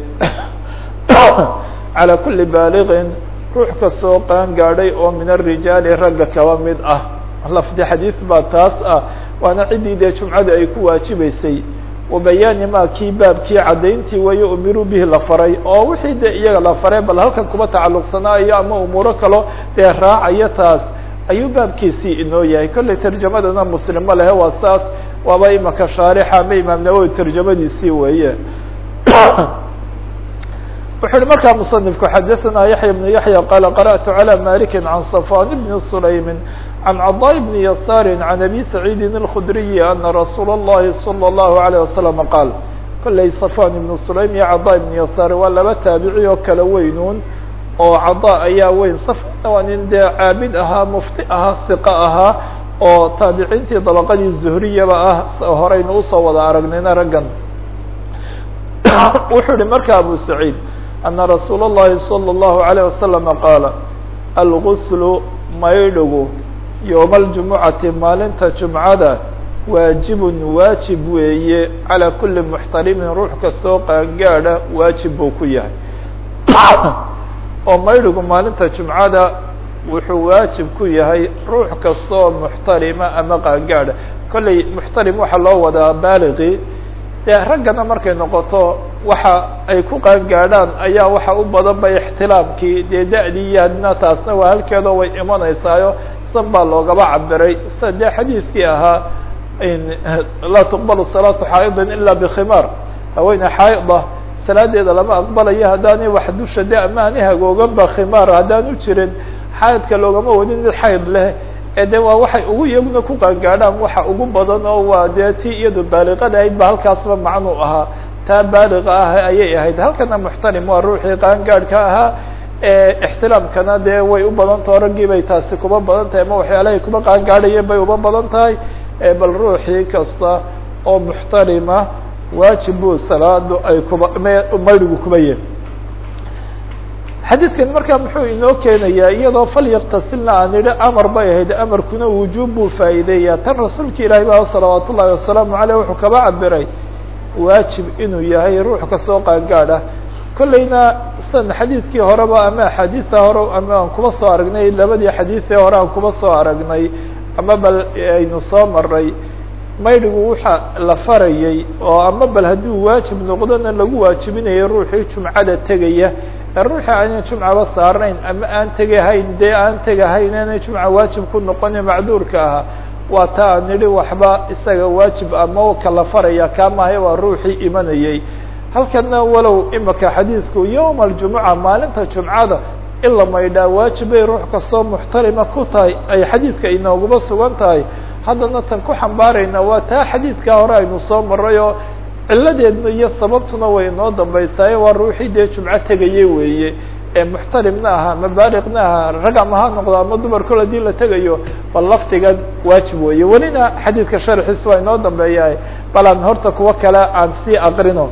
calى kuli baaliqin ruux kastoo qaan gaadhay oo min arijaali ragga kaba mid ah lafdi xadiis baa taas ah waana ciddii dee jumcada ay ku waajibeysay wabayaani ma kii baabkii caddayntii weeye umiruu bihi la faray oo wixii dee iyaga la faray bal halkan kuma tacalluqsanaayo ama umuuro kalo dee raacayo taas ayuu baabkiisii inoo yahay kollay tarjamadana muslimo lehe waa saas waaba imaka shaarixa ama imaam nawowi tarjamadiisii weeye wuxu uhi markaa muصنifku xadaثna yaحya بن yaحyى qala qarأtu عalى maliki عan صفوان بn سlaymi عan caضاء بn yasاri عan abi سacيidi الkdriyi ana rasuul الlahi slى الlahu عalيه waسلم qaal kollay صفوان بn sulaym iyo caضاء بn yasaar waa laba taabici oo kala weynuun oo caضاء ayaa weyn safna waa nin dee caabid ahaa mufti ahaa siqa ahaa oo taabiciintii dabaqadii zuhriyaba ah horeyna usoo wada aragnayna raggan wuxuu ihi marka abu سacيid ana rasuul الlahi slى الlahu عalيه waslم qaala alguslu maydhigu yowma اljumucati maalinta jumcada waajibun waajib weeye calى kuli muxtarimin ruux kastoo qaangaadha waajib buu ku yahay oo maydhigu maalinta jumcada wuxuu waajib ku yahay ruux kastoo muxtarima ama qaangaadha kollay muxtarim waxaa loo wadaa baaliqi dee raggana markay noqoto waxa ay ku qaangaadhaan ayaa waxa u badan ba ixtilaamkii dee da-dii iyo adna taasna waa halkeedoo way imanaysaayo san baa loogaba cabiray sida dee xadiiskii ahaa laa tuqbalu salaatu xaa'idin ila bkhimaar haweene xaa'ida salaadeeda lama aqbalayo haddaanay wax dusha de amaani hagoogan ba khimaar haddaanu jirin xaydka loogama wadin mid xayd leh ee de waa waxay ugu iyaguna ku qaangaadhaan waxa ugu badan oo waa dee tii iyadu baaliqada ahayd ba halkaasba macnuu ahaa taa baaliqa ah ayay ahayd halkana muxtarim waa ruuxii qaangaadhka ahaa ixtilaamkana dee way u badan taho raggii bay taasi kuba badan tahay ama waxyaalahay kuba qaangaadhayeen bay uba badan tahay bal ruuxii kasta oo muxtarima waajib buu salaadu ay kuba maydigu kuba yihin xadiidkan markaa muxuu inoo keenayaa iyadoo falyaktasilna aan idhi amar bay ahayd amarkuna wujuub buu faa'iideeyaa tan rasuulka ilaahi ba salawaat ullahi wasalaamu aleyh wuxuu kaba cabiray waajib inuu yahay ruux kasoo qaangaadh ah kollayna san xadiidkii horeba ama axaadiista hore ama aan kuba soo aragnay labadii xadiisee hore aan kuba soo aragnay ama bal aynu soo maray maydhigu waxa la farayay oo ama bal hadduu waajib noqdona lagu waajibinayo ruuxii jumcada tegaya ee ruuxii aanan jumcaba saarnayn ama aan tegahayn dee aan tegahayn aanay jumca waajib ku noqonin macduurka ahaa waa ta aan nidhi waxba isaga waajib ama kala faraya kaamahay waa ruuxii imanayay halkana walow imaka xadiidku yowma aljumuca maalinta jumcada in la maydhaa waajib bay ruux kastoo muxtarima ku tahay ay xadiidka inooguma sugan tahay haddana tan ku xambaarayna waa taa xadiidkaa hore aynu soo maray oo ciladeedna iyo sababtuna way inoo dambaysaaye waa ruuxii dee jumco tegayey weeye ee muxtalimna aha ama baaliqna aha rag ama ha noqdo ama dumar kol hadii la tegayo bal laftigan waajib weeye welina xadiidka sharxiis waa inoo dambeeyahay bal aan horta kuwo kale aan sii aqrino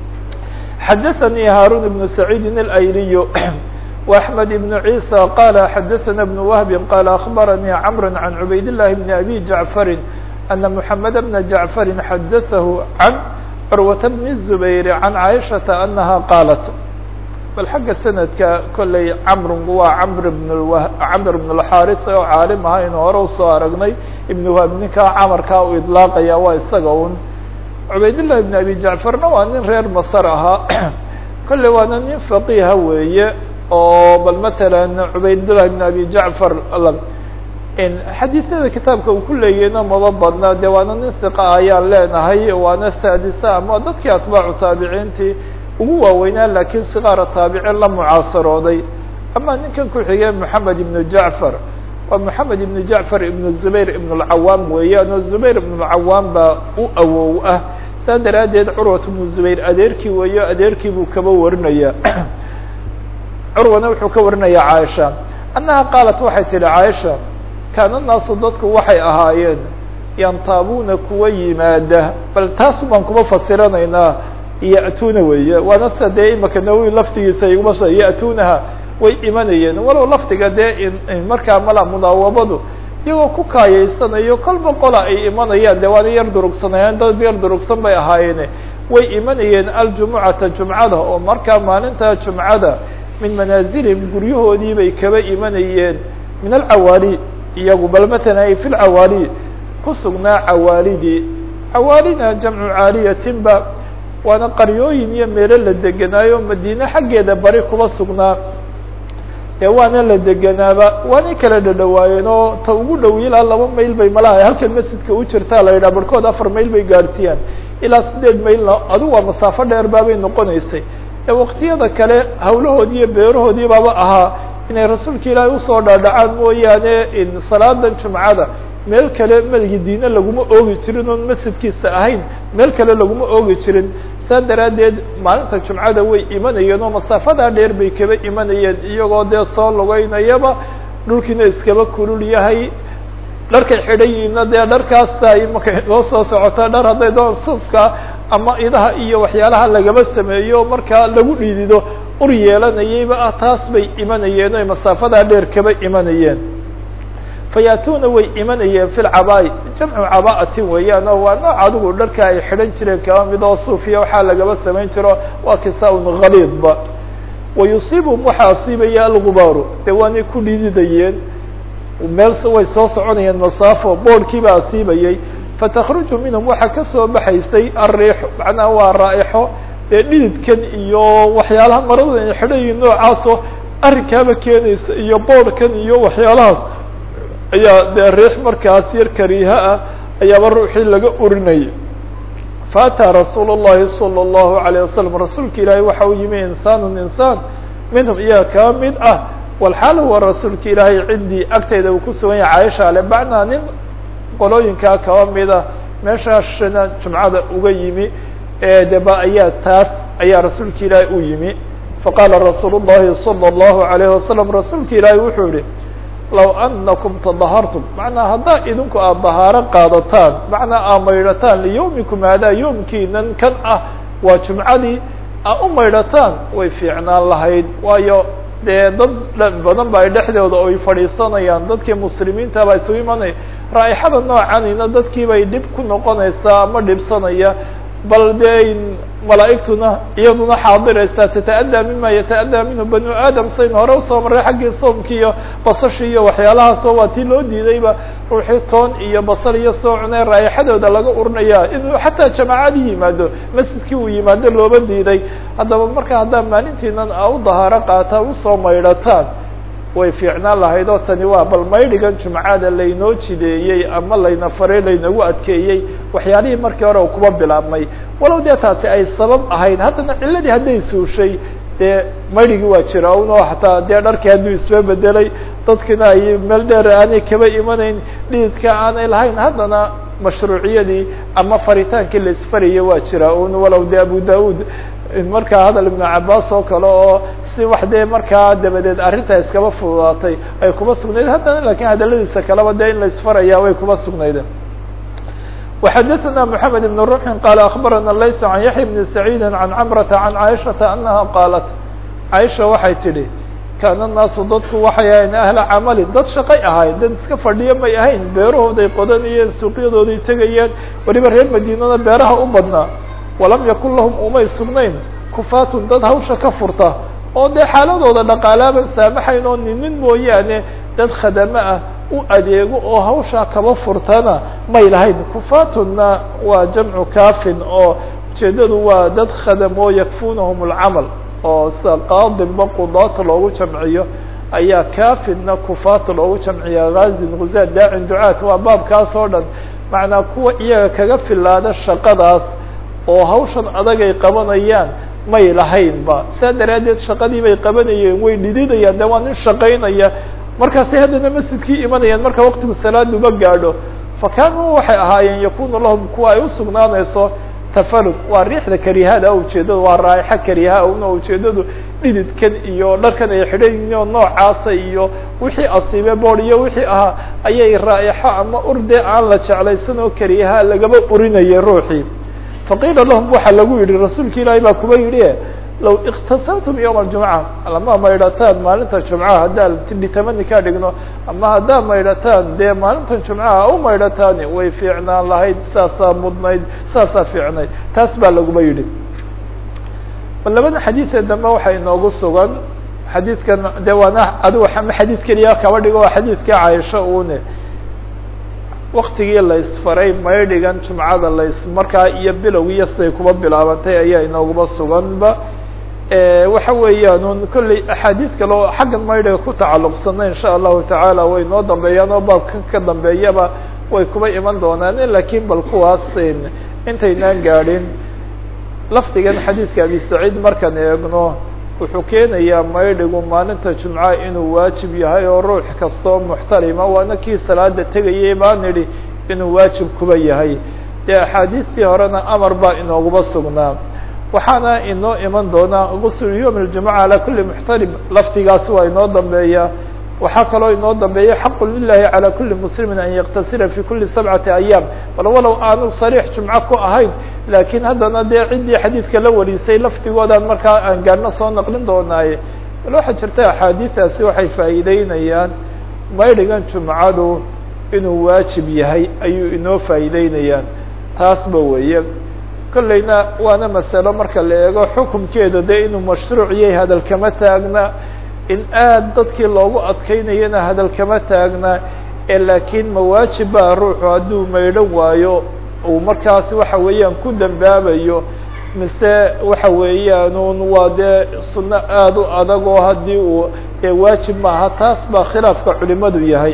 xadaثnي hاrون بن سعيid الأyliy وأحمد بن عيسى qال xadaثna بن وهب qال أخبرني cمر عن عbayd اللh بن أbي جعفر أن محمد بن جعفر xadaثه عن cروة بن الزبير عن عائشhaة أنها qاaلت bal xagga sanadka kolley camrgu waa camr bn camr bn اlxaris oo caalim aha inu hore usoo aragnay ibn wahab ninkaa camarkaa u idlaaqaya waa isaga un cubaydالlah ibn abi jacfarna waa nin reer masr ahaa kolley waana nin faqiha weeye oo bal matalan cubaydالlah ibn abi jacfar xadiisyada kitaabka uu ku leeyahayna maba badna de waana nin hiqa ayaan leenahay waana saadisa ama dadkii atbaacu taabiciintii ugu waaweynaa lakiin sikaara taabicin la mucaasarooday ama ninkan ku xigee moxamed ibnu jacfar waa moxamed ibnu jacfar ibnu zubayr ibn اlcawaam weeyaan oo zubayr ibn اlcawaam baa u awow ah saa daraaddeed curwat ibnu zubayr adeerkii weeyo adeerkii buu kaba warinaya curwana wuxuu ka warinaya caaisha annaha qaalat waxay tihi caaisha kaana naasu dadku waxay ahaayeen yantaabuuna kuwa yimaada bal taas baan kuma fasiranaynaa ya'tuna weeye waana sida dee imaka nawowi laftigiisa iguma sha ya'tunaha way imanayeen walow lafdiga dee markaa mala mudaawabadu iyagoo ku kaayeysanayo kolba qola ay imanayaan de waana yar durugsanayeen dad yar durugsan bay ahaayeene way imanayeen aljumucata jumcada oo markaa maalinta jumcada min manaazilihim guryahoodii bay kaba imanayeen min alcawaali iyagu bal matala ay fi lcawaali ku sugnaa cawaalidii cawaalina jamcu caaliyatinba waana qaryooyin iyo meelo la degenaayo madiine xaggeeda bari kuba sugnaa ee waana la deganaaba waanay kala dhadhawaayeen oo ta ugu dhow ilaa laba mayl bay malaha halkan masjidka u jirtaa la yidhaha barhkood afar mayl bay gaadhsiiyaan ilaa sideed maylna adigu waa masaafo dheer baabay noqonaysay ee waqtiyada kale hawlahoodii iyo beerahoodii baaba ahaa inay rasuulka ilaahay usoo dhaadhacaan mooyaane salaadan jumcada meel kale madiine laguma oogi jirin oon masjidkiisa ahayn meel kale laguma oogi jirin saa daraaddeed maalinta jumcada way imanayeen oo masaafadaa dheer bay kaba imanayeen iyagoo dee soo lugeynayaba dhulkiina iskaba kulul yahay dharkay xidhan yihiinna dee dharkaasa imaka inoo soo socota dhar hadday doon suufka ama idaha iyo waxyaalaha lagaba sameeyo markaa lagu dhiidido ur yeelanayayba ah taas bay imanayeen oy masaafadaa dheer kaba imanayeen fayaatuna way imanayeen fi lcabaai jamcu caba'atin weeyaan oo waa nooc adigu dharka ay xidhan jireen kaba mid oo suufiya waxaa lagaba samayn jiro waa kisaa-un khaliidba wayusiibum waxaa asiibaya algubaaru dee waanay ku dhididayeen meel way soo soconayeen masaafo boorhkiibaa asiibayay fatakruju minhum waxaa kasoo baxaysay ariixu macnaha waa raaixo dee dhididkan iyo waxyaalaha marada ay xidhan yihiin noocaasoo arrinkaaba keenaysa iyo boorhkan iyo waxyaalahaas ayaa dee riix markaas yar kariiha ah ayaaba ruuxii laga urinayay faataa rasuul الlahi salى الlahu عalيه wasalam rasuulka ilaahay waxa uu yimi insaanu insaan minhum iyaa kaa mid ah walxaal huwa rasuulka ilaahay cindii agtayda uu ku sugan yahay caaisha ale bacnaa nin qolooyinkaa kaba mida meeshaashana jumcada uga yimi deba ayaa taas ayaa rasuulka ilaahay u yimi faqaala rasuul الlahi salى الlahu عalayه wasalam rasuulka ilaahay wuxuu yihi low anakum tadahartum macnaa haddaa idinku aada dahaaro qaadataan macnaa aad maydhataan liyawmikum haadaa yoomkiinan kan ah waa jumcadii aa u maydhataan way fiicnaan lahayd waayo dee dad badan ba ay dhexdooda oy fadhiisanayaan dadkii muslimiinta baa isugu imanaya raa'ixada noocanina dadkii bay dhib ku noqonaysaa ama dhibsanaya bal dee malaa'igtuna iyaduna xaadiraysaa tata'adaa mima yata'adaa minhu banu aadam sayn hore usoo maray xaggii soomki iyo basashi iyo waxyaalahaasoo waa tii loo diidayba ruuxii toon iyo basal iyo soo cunay raa'ixadooda laga urinaya inuu xataa jamaacadii yimaado masjidkii uu yimaado looba diiday haddaba marka haddaa maalintiinan a u dahaaro qaata usoo maydhataan way fiicnaan lahayd oo tani waa bal maydhigan jumcada laynoo jideeyey ama layna faray laynagu adkeeyey waxyaalihii markii hore kuba bilaabmay walow dee taasi ay sabab ahayn haddana ciladii hadday suushay dee maydhigii waa jira un oo hataa dee dharkii hadduu isba bedelay dadkina ay meel dheer aanay kaba imanayn dhididka aanay lahayn haddana mashruuciyadii ama faritaankii la isfaraya waa jira un walow de abu da-ud markaa hadal ibnu cabaas oo kale oo si wax dee markaa dabadeed arrintaa iskaba fududaatay ay kuma sugnayd haddana lakin hadaladiisa kaleba dee in la isfaraya way kuma sugnayd وxdثna محamed بن رمح qال أخبرna layس عن yaحيى بن سعيد عن cمرة عن عائشhaةa أنها qاaلت عائشha waxay tidhi kاn الناasu dadku waxay ahayn أهلa cmli dad shaqay ahayd dad iska fadhiyo may ahayn beerahooday qodanayeen suuqyadooday tegayeen weliba reer madinada beeraha u badnaa وalam yakun lahum umay sugnayn kufaatun dad hawsha ka furta oo dee xaaladooda dhaqaalaaban saamaxayn oo ninin mooyaane dad khadamo ah u adeego oo hawshaa kaba furtana may lahayn kufaatuna waa jamcu kafin oo ujeedadu waa dad khadamoo yakfunahum اlcamal oo sida qaadinba qudaata loogu jamciyo ayaa kafinna kufaata loogu jamciya gazin guzaad daacin ducaat waa baabkaas oo dhan macnaa kuwa iyaga kaga filaada shaqadaas oo hawshan adagay qabanayaan may lahaynba saa daraaddeed shaqadii bay qabanayeen way dhididayaan de waa nin shaqaynaya markaasay haddana masjidkii imanayaan marka waktigu salaaduba gaadho fa kaanuu waxay ahaayeen yakunu lahum kuwa ay usugnaanayso tafalud waa riixda karihada ujeedadu waa raaixo kariha una ujeedadu dhididkan iyo dharkan ay xidhan yihiin oo noocaasa iyo wixii asiibe bood iyo wixii ahaa ayay raaixo ama urde aan la jeclaysan oo kariha lagaba urinayay ruuxii faqiila lahum waxaa lagu yihi rasuulka ilaahay baa kuba yidhi low iktasamtum yowma aljumca lama maydhataan maalinta jumcaha haddaan dhitamani ka dhigno ama haddaad maydhataan dee maalintan jumcaha u maydhataani way fiicnaan lahayd saasaa mudnayd saasaa fiicnayd taas baa laguba yidhi bal labada xadiidee dambe waxaa inoogu sugan xadiidkan de waana adigu ama xadiid keliya kaba dhigo waa xadiidka caaisha une waktigii la isfaray maydhigan jumcada las markaa iyo bilowgiiyo siday kuba bilaabantay ayaa inooguba suganba waxa weeyaan un kolley axaadiid kale oo xaggan maydhiga ku tacalluqsana insha allahu tacaala way noo dambeeyaan oo baabkan ka dambeeyaba way kuba iman doonaan lakin bal kuwaas intaynaan gaadhin lafdigan xadiidka abi saciid markaan eegno wuxuu keenayaa maydhigu maalinta jumca inuu waajib yahay oo ruux kastoo muxtarima waana kii salaada tegayay baan idhi inuu waajib kuba yahay dee axaadiistii horena amar baa inooguba sugnaa waxaana inoo iman doonaa gusl yowm اljumuca calى kuli muxtarim lafdigaasi waa inoo dambeeya waxaa kaloo inoo dambeeya xaqu lilahi calى kuli muslimi an yaktasila fi kuli sabcati ayaam bal walow aanu sariix jumco ku ahayn lakin haddana dee ciddii xadiidka la warisay lafdigoodaan markaa aan gaarno soo naqlin doonaaye bal waxaa jirta axaadiistaasi waxay faa'iideynayaan maydhigan jumcadu inuu waajib yahay ayuu inoo faa'iideynayaan taasba weeye kolleyna waana masalo marka la eego xukumkeeda dee inuu mashruuc yahay hadal kama taagna in aad dadkii loogu adkeynayana hadal kama taagna ee laakiin mawaajib baa ruuxu hadduu maydhan waayo uu markaas waxa weeyaan ku dambaabayo mise waxa weeyaan waa dee sunno aada u adag oo haddii uu dee waajib maaha taas baa khilaafka culimadu yahay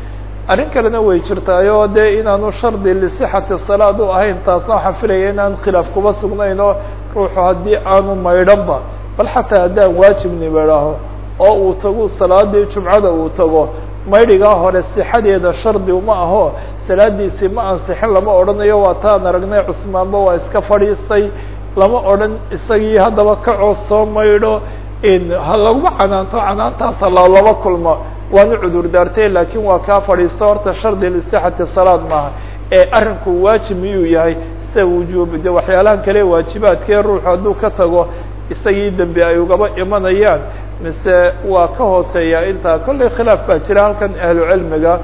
arrin kalena way jirtaayoo dee inaanu shardi lisixati salaad u ahayn taasna waxaan filaya inaan khilaaf kuba sugnayn oo ruuxu haddii aanu maydhanba bal xataa haddaan waajibni maydhaho oo uu tago salaadii jumcada uu tago maydhigaa hore sixadeeda shardi uma aho salaadiisii ma ansixin lama odhanayo waa taan aragnay cusmaanba waa iska fadhiistay lama odhan isagii haddaba kacoo soo maydho ha laguma canaanto canaantaasa lalaba kulmo waanu cudur daartay lakin waa kaa fadhiisto horta shardi lisixati salaad maaha ee arrinku waajib miyuu yahay sida wujuub de waxyaalahan kale waajibaadkee ruuxu hadduu ka tago isagii dembi ay ugaba imanayaan mise waa ka hooseeya intaa kollay khilaaf baa jira halkan ahlu cilmiga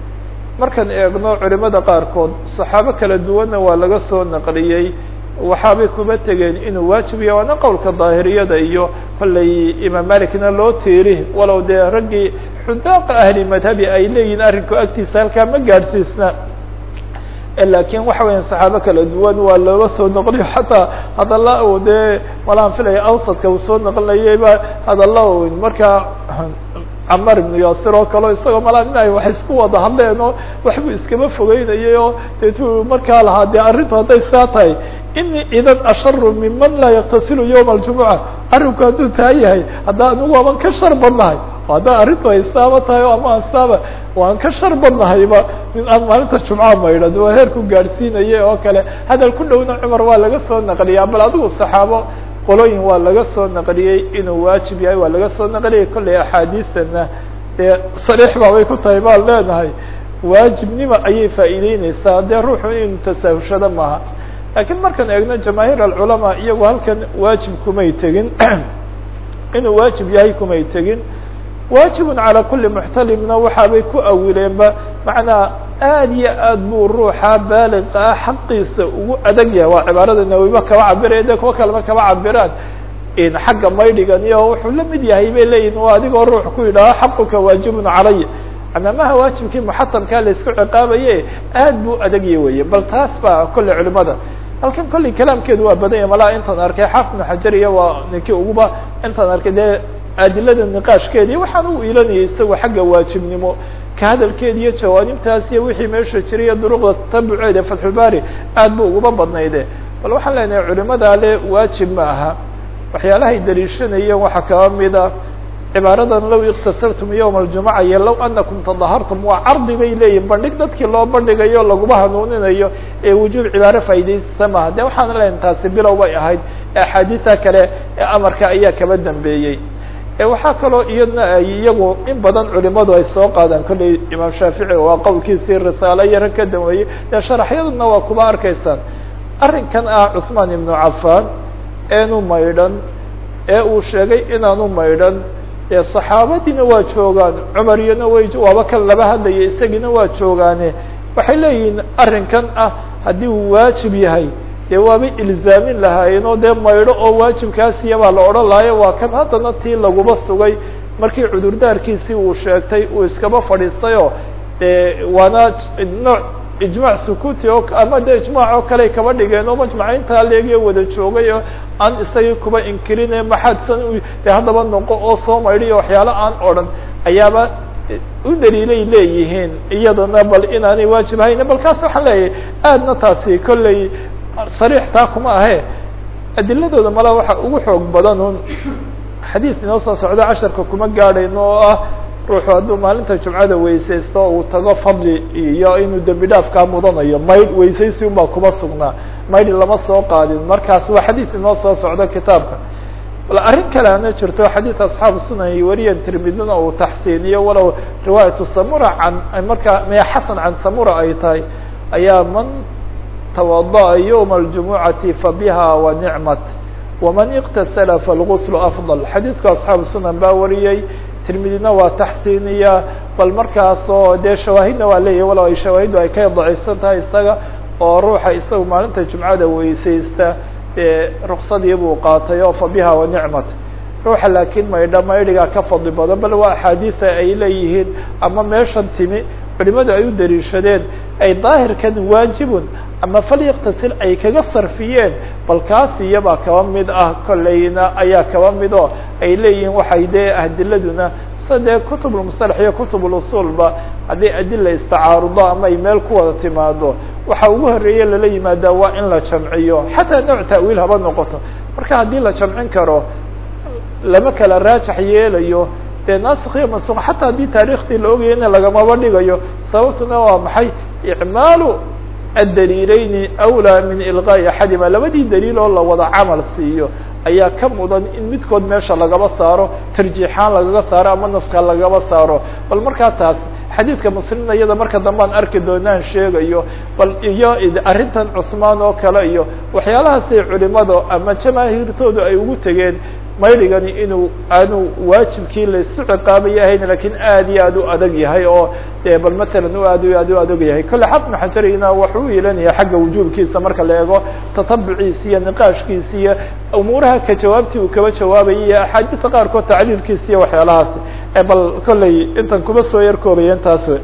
markaan eegno culimada qaarkood saxaabo kala duwanna waa laga soo naqliyey waxaabay kuba tegeen inuu waajib yahay waana qowlka daahiriyada iyo kollay imaam malikna loo tiiri walow dee raggii xudaaqa ahli madhabi ay leeyihin arrinku agtiisa halkaa ma gaadhsiisna lakin waxa weya saxaabo kala duwan waa looga soo noqliyo xataa hadalla u dee malaan filaya awsadka uu soo noqlinayayba hadalla markaa camar ibnu yaasir oo kaleo isagoo malaa in ay wax isku wada hadleen oo waxbuu iskama fogeynayay oo deetu markaa lahaa dee arrintu hadday saa tahay ini idan asharu miman laa yaktasilu yowma aljumuca arrinku hadduu taa yahay hadda anigu aban ka shar badnahay hadda arrintu ay saaba tahay o ama asaaba waan ka shar badnahayba nin aan maalinta jumca maydhan waa heerku gaadhsiinaya oo kale hadal ku dhowna cumar waa laga soo naqliyaa bal adigu saxaabo qolooyin waa laga soo naqliyey inuu waajib yahay waa laga soo naqliyey kollay axaadiisana dee sariix baabay ku tahay baan leenahay waajibnima ayay faa'iideyneysaa dee ruuxu inuu tasaahushado maaha laakiin markaan eegno jamaahiir alculamaa iyagu halkan waajib kumay tegin inuu waajib yahay kumay tegin waajibun calaa kuli muxtalimna waxaabay ku awileenba macnaa aad iyo aad buu ruuxa baaliqa ah xaqiisa ugu adag yahay waa cibaarada nawiba kaba cabiraya de kuwa kalema kaba cabiraan xagga maydhigan iyo wuxuu la mid yahay bay leeyihin waa adigoo ruux ku yidhaaho xaquka waajibun calaya manaa maha waajibkii muxatamkaa la isku ciqaabaye aad buu adagya weye bal taas baa kolley culimada halkan kolley kalaamkeedu waa badan yahy malaa intaan arkay xaafid ibnu xajar iyo waa ninkii uguba intaan arkay dee adilada niqaashkeedi waxaan u ilanayay isagoo xagga waajibnimo ka hadalkeedi iyo jawaanibtaas iyo wixii meesha jiray iyo duruqda tatabuceeda fatxulbari aad bu uguba badnayde bal waxaan leenahay culimada le waajib ma aha waxyaalahay daliishanayeen waxaa kaba mida cibaaradan low iktasartum yowma aljumuca iyo low anakum tadahartum waa cardi bay leeyihin bandhig dadkii loo bandhigayo laguma hanuuninayo ee wujuub cibaaro faa'idaysasa maha de waxaan leenahay taasi bilow bay ahayd axaadiisa kale ee amarka ayaa kaba dambeeyey waxaa kaloo iyadna ay iyagu in badan culimadu ay soo qaadaan kolley imaam shaafici waa qowlkiisii risaalo yaro ka dambeeyey dee sharaxyaduna waa kuba arkaysaan arrinkan ah cusmaan ibnu cafaan eenu maydhan ee uu sheegay inaanu maydhan dee saxaabadiina waa joogaan cumar iyona way waaba kan laba hadlaya isagiina waa joogaane waxay leeyihiin arrinkan ah haddii uu waajib yahay dee waabay ilzaamin lahaayeen oo dee maydho oo waajibkaasiya baa la odhan lahayo waa kan haddana tii laguba sugay markii cudurdaarkiisii uu sheegtay uu iskaba fadhiistayoo dee waana nooc ijmac sukuuti oo ama de ijmaac oo kale kaba dhigeen oo majmaca intaa leegiyo wada joogay oo aan isagii kuba inkirine maxaadsan de haddaba noqo oo soo maydhiyo waxyaalo aan odhan ayaaba u daliilay leeyihiin iyadana bal inaanay waajib hayne bal kaas waxaan leeyahay aadna taasi kolley sariix taa kuma ahe adiladooda mala waxa ugu xoog badan un xadiid inoo soo socdo casharka kuma gaadhayno oo ah ruuxu hadduu maalinta jumcada weysaysto uu tago fadli iyo inuu dembi dhaafkaa mudanayo maydh weysaysi unbaa kuma sugnaa maydh lama soo qaadin markaas waa xadiid inoo soo socdo kitaabka bal arrin kale ana jirto xadiid asxaabu sunan iyo wariyan tirmidina uu taxsiiniyo walow riwaayatu samura can markaa maya xasan can samura ay tahay ayaa man twadaأa yوم الجumuعaةi fabiha wanicmat waman اktasla falgusl afضل xadiidku asxaabu sunan baa wariyey tirmidina waa taxsiiniya bal markaasoo dee shawaahidna waa leeyahy walow ay shawaahiddu ay ka daciifsan tahay isaga oo ruuxa isaga maalinta jumcada weysaysta dee ruksadii buu qaatay oo fabiha wanicmat ruuxa laakiin maydha maydhigaa ka fadli badan bal waa axaadiisa ay leeyihiin ama meeshan timi culimadu ay u daliishadeen ay daahirkan waajibun ama falyaktasil ay kaga sarfiyeen bal kaas iyabaa kaba mid ah kolleyna ayaa kaba mid oo ay leeyihiin waxay dee adiladuna sida dee kutub lmusalax iyo kutub lusulba haddii adila istacaarudo ama ay meel ku wada timaado waxa ugu horeeye lala yimaadaa waa in la jamciyo xataa nooc ta'wiil haba noqoto marka haddii la jamcin karo lama kala raajax yeelayo dee nasikh iyo mansuq xataa haddii taariikhdii la ogaya in lagamaba dhigayo sababtuna waa maxay icmaalu addaliileyni awlaa min ilqaa'i axadima labadii daliil oo la wada camal siiyo ayaa ka mudan in midkood meesha lagaba saaro tarjiixaan lagaga saaro ama naska lagaba saaro bal markaa taas xadiidka muslimna iyada marka dambe aan arki doonaan sheegayo bal iyo arrintan cusmaan oo kale iyo waxyaalahaasay culimadu ama jamaahiirtoodu ay ugu tegeen maydhigani inuu aanu waajibkii laisu ciqaabaya ahayn lakin aad iyo aad u adag yahay oo de bal matalan u aad aad u adag yahay kolle xafnu xajarina waxuu u yeelanaya xagga wujuubkiisa marka la eego tatabuciisa iyo niqaashkiisa iyo umuuraha ka jawaabtii uu kaba jawaabayay iyo axaadiista qaarkood tacliilkiisa iyo waxyaalahaas bal kolley intan kuma soo yar koobaya intaas wey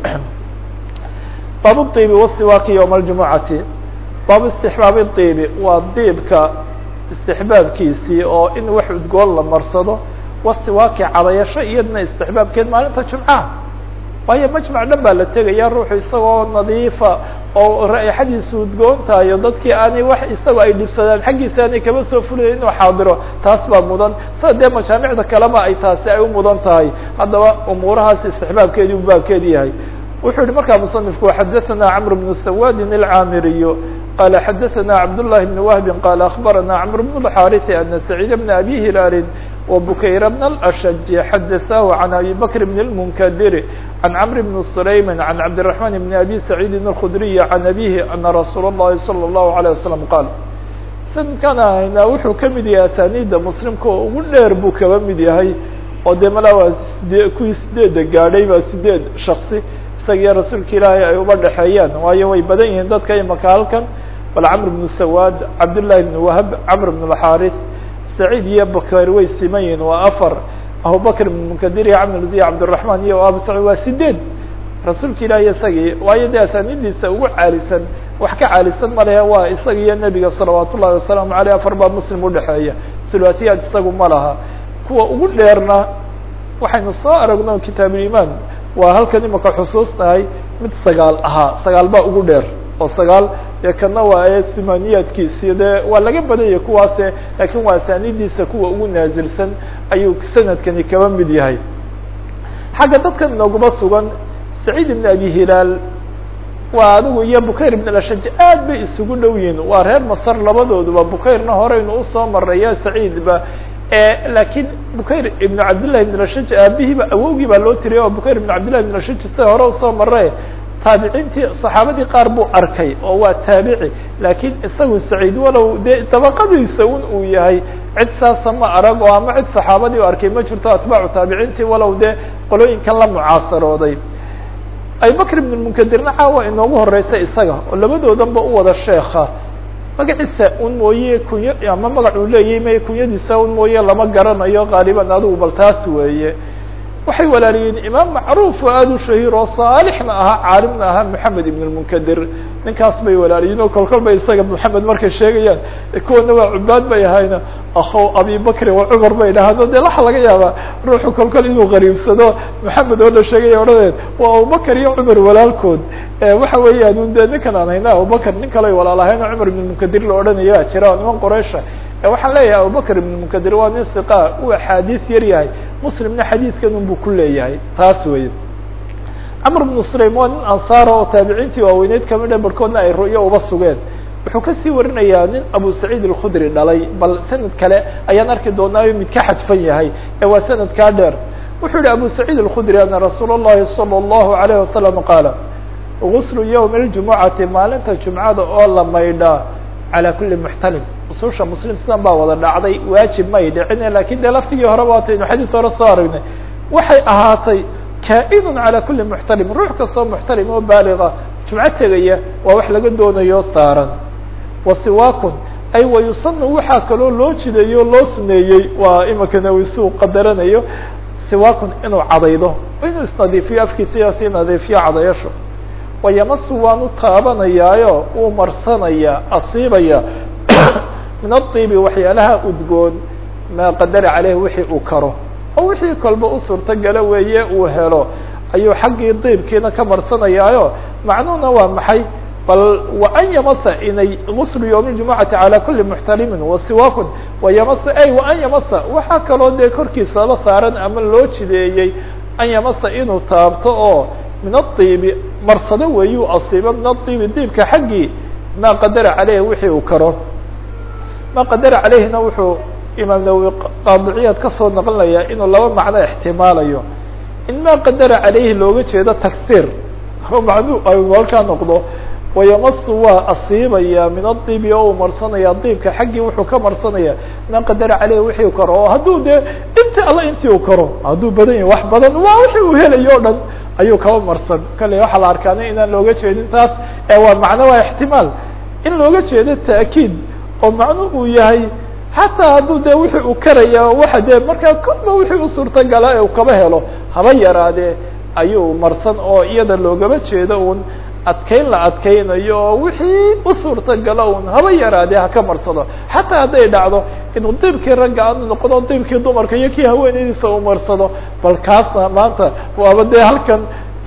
baab dibi wasiwaaki yowma aljumucati baabu istixbaabi dibi waa diibka istixbaabkiisii oo in wax udgoon la marsado wasiwaaki cadayasho iyadna istixbaabkeed maalinta jumcaha waayo majmac dhan baa la tegaya ruuxu isagoo nadiifa oo raaixadiisu udgoon tahayo dadkii aanay wax isagoo ay dhibsadaan xaggiisa aanay kaba soo fulaya inuu xaadiro taas baa mudan sida dee majaamicda kaleba ay taasi ay u mudan tahay haddaba umuurahaas istixbaabkeedi u baabkeedi yahay wuxuu yihi markaa musanifku xadaثana cmr bn sawadin اlcaamiriyo qala xadaثana cabdالlahi bn wahbi qala aخbarana cmr bn الxariثi ana sacيid bn abi hilaalin وbukayr bn الأshج xadaثahu can abi bakr bn الmnkdir can cmr bn sulaym can cabdiلرaحman bn abi saعيidi الkhdriy can abihi ana rasuul الlahi salى الlahu عalيه waslم qaal sanadkan ahayna wuxuu kamid yahay asaniida muslimka oo ugu dheer buu kaba mid yahay oo de mala waa side kuwii sideeda gaadhay baa sideed shaksi isagiyo rasuulka ilaahay ay uba dhexeeyaan waayo way badan yihiin dadka imaka halkan bal camr bnu sawaad cabdالlahi bn wahb camr bn الxariث saciid iyo bakar way siman yihiin waa afar abubakr bn munkadir iyo camr iyo cabdالرaحman iyo abu sacid waa sideed rasuulka ilaahi isagii waayo de asanidiisa ugu caalisan wax ka caalisan malehe waa isaga iyo nebiga salawaat ullahi wasalaamu aleyh afar baa muslim udhexeeya sulwaatiyaad isagu ma laha kuwa ugu dheerna waxaynu soo aragno kitaabulimaan waa halkan imaka xusuusnahay mid sagaal ahaa sagaal baa ugu dheer oo sagaal dee kana waa ee simaniyaadkiisi dee waa laga badanya kuwaase laakiin waa asanidiisa kuwa ugu naasilsan ayuu sanadkani kaba mid yahay xagga dadkan inooguma sugan saciid ibn abi hilaal waa adigu iyo bukayr ibn ashaj aad bay isugu dhow yihiin waa reer masar labadooduba bukayrna horeynu usoo maraya saciidba lakiin bukayr ibn cabdillahi ibn ashaj aabihiiba awowgii baa loo tiriyay oo bukayr ibn cabdillahi ibn ashaj sida hore usoo mare taabiciintii saxaabadii qaar buu arkay oo waa taabici laakiin isagu saciid walow dee dabaqadiisa un uu yahay cid saasa ma arag oo ama cid saxaabadii u arkay ma jirto atbaacu taabiciintii walow dee qolooyinkan la mucaasarooday abubakr ibn munkadirna caawa inoogu horeysa isaga oo labadoodanba u wada sheeka magaciisa un mooye kunyo ama magac uu leeyahy may kunyadiisa un mooye lama garanayo qaaliban adigu bal taas weeye waxay walaaliyeen imaam macruuf oo aada u shahiir oo saalixna ahaa caalimna ahaa moxamed ibn lmunkadir ninkaas bay walaaliyiin oo kolkol bay isaga moxamed markay sheegayaan kuwana waa cubaad bay ahayna akhow abi bakri wa cumar bay dhahaano dee waxa laga yaabaa ruuxu kolkol inuu qariibsado moxamed oo la sheegaya odhadeed waa abubakr iyo cumar walaalkood waxa weeyaan un dee ninkan aan hayna abubakr nin kale walaalahayna cumar ibn munkadir la odhanaya jira oo niman qoreysha waxaan leeyahay abubakr ibn munkadir waa nin siqa uu axaadiis yar yahay muslimna xadiidkan un buu ku leeyahay taas wey camr bnu sulaym waa nin ansaara oo taabiciintii waaweyneyd kamidha barkoodna ay ru'yo uba sugeen wuxuu kasii warinayaa nin abu saciid alkhudri dhalay bal sanad kale ayaan arki doonaayo mid ka xadfan yahay ee waa sanadkaa dheer wuxuu yihi abu saciid alkhudri ana rasuul اllahi salى اllahu alayh wasalam qaala guslu ywmi اljumucati maalinta jumcada oo la maydhaa calى kuli muxtalim ususha muslim sidan baa wada dhacday waajib may dhicine lakin dee laftigii horeba waataynu xadiis hore soo aragnay waxay ahaatay kaa-inun calى kuli muxtalim ruux kastoo muxtalim oo baaliga jumco tegaya waa wax laga doonayo saaran wasiwaakun ay wayusanu waxaa kaloo loo jideeyo loo suneeyey waa imikana wisu qadaranayo siwaakun inuu cadaydo inuu isnadiifiyo afkiisa sii nadiifiyo cadayasho wayamasu waanu taabanayaayo uu marsanaya asiibaya min aibi waxyaalaha udgoon maa qadara caleyh wixii uu karo oo wixii kolba u suurtogalo weeye uu helo ayuu xaggii diibkiina ka marsanayaayo macnuhuna waa maxay bal waan yamasa inay guslu ywmi ljumucati calى kuli muxtalimin wasiwaakun wayamasa ay waan yamasa waxaa kaloo dee korkiisa la saaran ama loo jideeyey an yamasa inuu taabto oo min aibi marsado weeyuu asiibo min aibi diibka xaggii maa qadara caleyh wixii uu karo maa qadara caleyhina wuxuu imaam nawowi qaadiciyaad kasoo naqlinayaa inuu laba macno ixtimaalayo in maa qadara caleyhi looga jeedo tagsiir macnu ay halkaa noqdo wayamasu waa asiibaya min adibi oo uu marsanaya diibka xaggii wuxuu ka marsanaya maa qadara caleyhi wixii u karo oo hadduu dee inti alla intii uu karo hadduu badan yahay wax badan waa wixii uu helayo o dhan ayuu kaba marsan kale waxaa la arkaana inaan looga jeedin taas ee waa macno waa ixtimaal in looga jeedo ta'kiid oo macnu uu yahay xataa hadduu dee wixii uu karaya waxa dee markaa kolba wixii u suurtagala ee uu kaba helo haba yaraadee ayuu marsan oo iyada loogaba jeedo un adkeyn la adkeynayo oo wixii u suurtagalo un haba yaraadee haka marsado xataa hadday dhacdo inuu diibkii ragga aanu noqdo diibkii dumarka iyo kii haweenaydiisa uu marsado bal kaasna maanta waaba dee halkan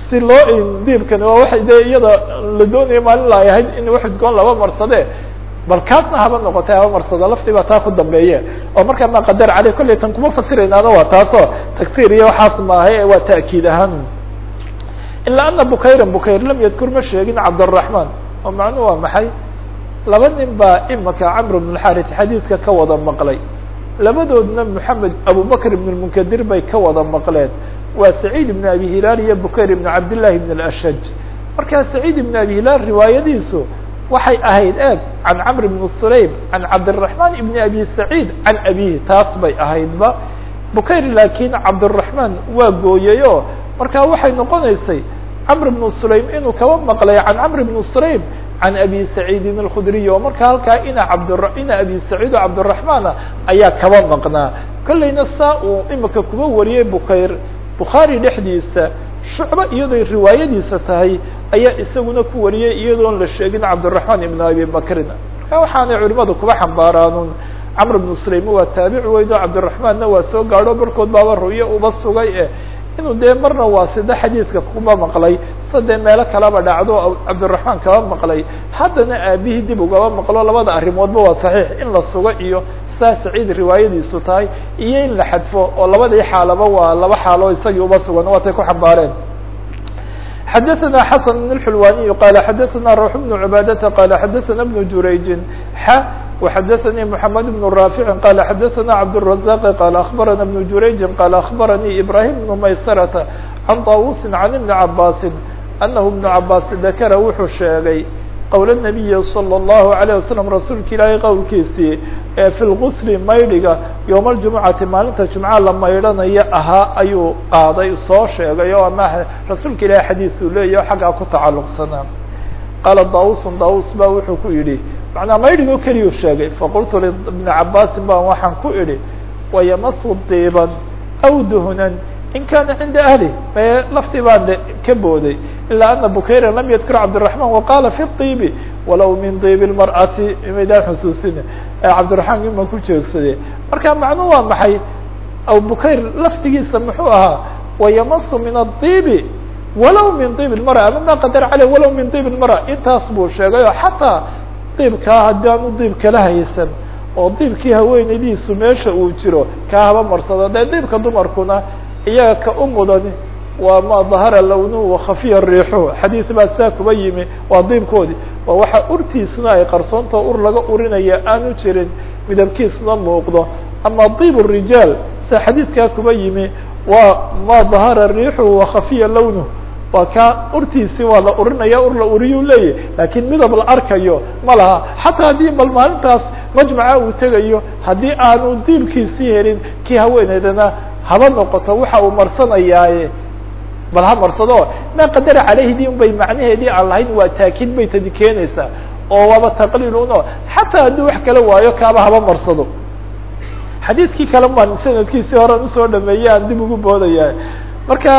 si loo diibkani waa waay de iyada la doonaya maalin la ay ahayd in wax udgoon laba marsade bal kaasna haba noqotay haba marsado laftii baa taa ku dambeeye oo markaa ma qadar caley kollay tan kuma fasiraynaana waa taasoo tagsiir iyo waxaas maahay waa ta'kiid ahaan ilaa ana bukayran bukayr lam yadkur ma sheegin cabdالرaحman oo macnuhu waa maxay laba nin baa imaka camr بن الxaris xadiidka ka wada maqlay labadoodna moxamed abubakr ibn الmunkadir bay ka wada maqleen waa saciid ibn abi hilaal iyo bukayr ibn cabdillahi ibn اlashaj markaa saciid ibn abi hilaal riwaayadiisu waxay ahayd eeg can camr ibn sulaym can cabdالرaحman ibn abi saciid can abihi taas bay ahaydba bukayr laakiin cabdالرaحman waa gooyey o markaa waxay noqonaysay camr ibn sulaym inuu kaba maqlay can camr ibn sulaym can abi saciidin alkhudriy oo markaa halkaa ina cabd ina abi saciid oo cabdالرaحmaana ayaa kaba maqnaa kollayna saa uu imika kuba wariyey bukayr bukhaari dhexdiisa shucba iyadoy riwaayadiisa tahay ayaa isaguna ku wariyey iyadoon la sheegin cabdالرaحman ibn abi bakrin marka waxaanay culimadu kuba xambaaraanun camr ibn sulaym waa taabic weyd oo cabdالرaحmanna waa soo gaadho barkood baaba ru'yo uba sugay eh inuu dee marna waa sida xadiidka kuba maqlay sadee meelo kalaba dhacdo cabdالرaحman kaba maqlay haddana aabihii dib ugaba maqlo labada arrimoodba waa صaxiix in la sugo iyo sidaa saciid riwaayadiisu tahay iyo in la xadfo oo labadii xaalaba waa laba xaalo isagii uba sugan waatay ku xambaareen xadaثna xasan بن الxulwaniي qal xadaثna rux بن cbaadةa qal xadaثna بن jurayji x وxadaثnي محamed بن rاafiع qal xadaثna cabdالرaزاq qal aخbarana بن jurayji qal aخbaranii ibrahim بن maysarةa can طawusi can iبni cabasi anahu iبn cabasi dakara wuxuu sheegay qowl النabiyi slى الlahu عalيه waslم rasuulka ilaahay qowlkiisii ee fi lgusli maydhiga yowma اljumucati maalinta jumca la maydhanayo ahaa ayuu qaaday soo sheegay oo ama rasuulka ilahay xadiiثuu leeyaho xaggaa ku tacaluqsanaa qaala daus daus ba wuxuu ku yidhi macnaa maydhigo keliyuu sheegay faqultu libni cabaasin baan waxaan ku idhi wayamasu diiban aw duhnan in kana cinda ahli mee laftii baan de ka booday ilaa ana bukayra lam yadkur cabdالرaحman waqala fi الطibi walow min diib الmarأati maydaan xusuusina cabdiraحmaan ima ku jeegsade marka macnuu waa maxay aw bukayr laftigiisa muxuu ahaa wayamasu min الطibi walow min diib الmarأة ama ma qadar calيه walow min diib الmarأة intaas buu sheegay oo xataa diibkaa haddii aanu diib kala haysan oo diibkii haweenaydiisu meesha uu jiro kaa haba marsado dee diibka dumarkuna iyaga ka u mudani waa ma dahara lownuhu wakhafiya riixuhu xadiis baa saa kuba yimi waa diibkoodii waa waxa urtiisuna ay qarsoontao ur laga urinaya aanu jirin midabkiisuna muuqdo ama diib rijaal sa xadiidkaa kuba yimi waa ma dahara riixuhu wakhafiya lownuhu waa kaa urtiisi waa la urinaya ur la uriyuu leeyahy laakiin midab la arkayo ma laha xataa haddii bal maalintaas majmaca uu tegayo haddii aanu diibkiisii helin kii haweeneydana haba noqoto waxa uu marsanayaaye bal ha marsado ma qadara caleyhdi un bay macnaheedii aan lahayn waa taakiid bay tadi keenaysaa oo waaba taqliil uno xataa haddii wax kala waayo kaaba haba marsado xadiidkii kale maan sanadkiisii horan usoo dhameeyey aan dib ugu boodaya marka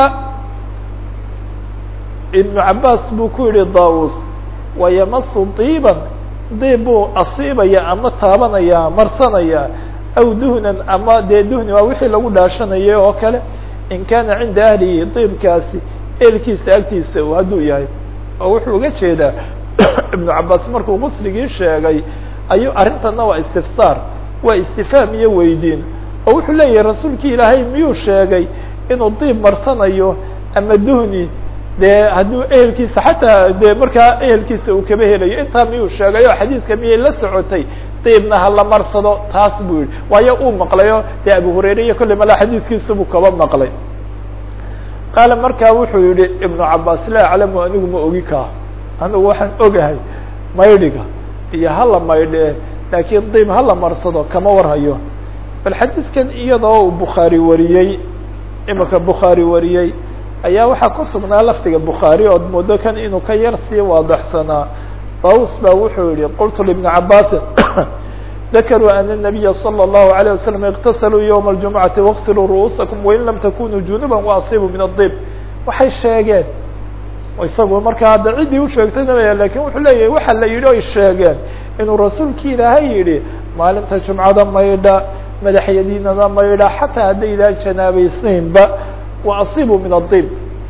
ibnu cabaas buu ku yihi daus wayamasu diiban diib buu asiibaya ama taabanaya marsanaya aw duhnan ama dee duhni waa wixii lagu dhaashanayay oo kale in kana cinda ahlihi diibkaasi eelkiisa agtiisa hadduu yahay oo wuxuu uga jeedaa ibnu cabaas markuu qusligii sheegay ayuu arrintana waa istifsaar waa istifaam iyo weydiin oo wuxuu leeyahay rasuulkii ilaahay miyuu sheegay inuu diib marsanayo ama duhni dee hadduu ehelkiisa xataa dee markaa ehelkiisa uu kaba helayo intaa miyuu sheegay oo xadiiska miyay la socotay diibna hala marsado taas buu yihi waayo uu maqlayo dee abu hurayre iyo kolley mala xadiiskiisa buu kaba maqlay qaala markaa wuxuu yihi ibnu cabaas laa aclamu anigu ma ogi kaa anigu waxaan ogahay maydhiga iyo hala maydhe laakiin diib hala marsado kama warhayo bal xadiidkan iyadoo uu bukhaari wariyey imika bukhaari wariyey ayaa waxaa ku sugnaa lafdiga bukhaari ood muddo kan inuu ka yar sii waadaxsanaa daus baa wuxuu yihi qultu libni cabaasin dakaruu ana الnabiya salى الlahu عalيه wasalam اktasaluu ywma اljumcati waqsiluu ru'uusakum wain lam takunuu junuba waasiibuu min الdib waxay sheegeen isagu markaa hadda ciddii usheegtayna lakin wuxuu leeyahay waxa la yidhi oy sheegeen inuu rasuulki ilaahay yidhi maalinta jumcada maydha madaxyadiinada maydha xataa haddaydaan janaabaysnaynba waasiibuu min الdib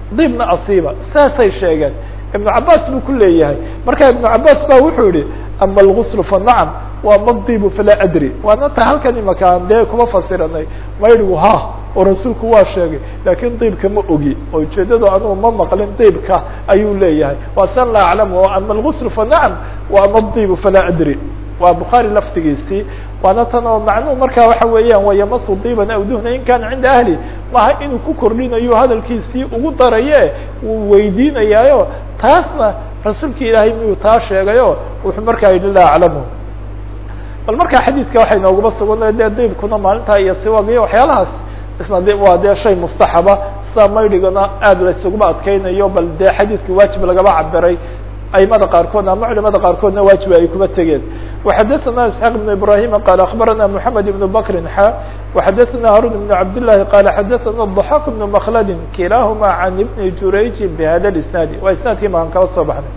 diibna asiiba saasay sheegeen ibnu cabaas buu ku leeyahay marka ibnu cabaas ba wuxuu yihi ama algusl fa nacam wa ama diibu falaa adri waana ta halkan imakaan dee kuma fasiranay maydigu ha oo rasuulku waa sheegay laakin diibka ma ogi oo ujeedadu anugu ma maqlin diibka ayuu leeyahay waa san laa aclamu ama algusl fa nacam wa ama diibu falaa adri waa bukhaari laftigiisii waana tan oo macnuhu markaa waxa weeyaan wayamasu diiban aw duhna in kana cinda ahli maha inuu ku kordhinayo hadalkiisii ugu daraye wuu weydiinayaayo taasna rasuulka ilaahay miyuu taa sheegayo wuxuu markaa yidhi laa aclamu bal markaa xadiidka waxay nooguma sugan dee diibkuna maalintaa iyo siwaga iyo waxyaalahaas isna de waa dee shay mustaxaba sida maydhigana aad la isuguma adkeynayo bal dee xadiidka waajib lagaba cabiray aimada qaarkoodna ama culimada qaarkoodna waajiba ay kuba tegeen وxadثna isحاq بن ibrahim qال aخbarana mحamed بن bkri xa وxadثna harun بن cabd لlahi qal xadثna الضحاk بن mklad kilahma عan بn jurayji bhada الاسناad waa isnaadkii maan kala soo baxnay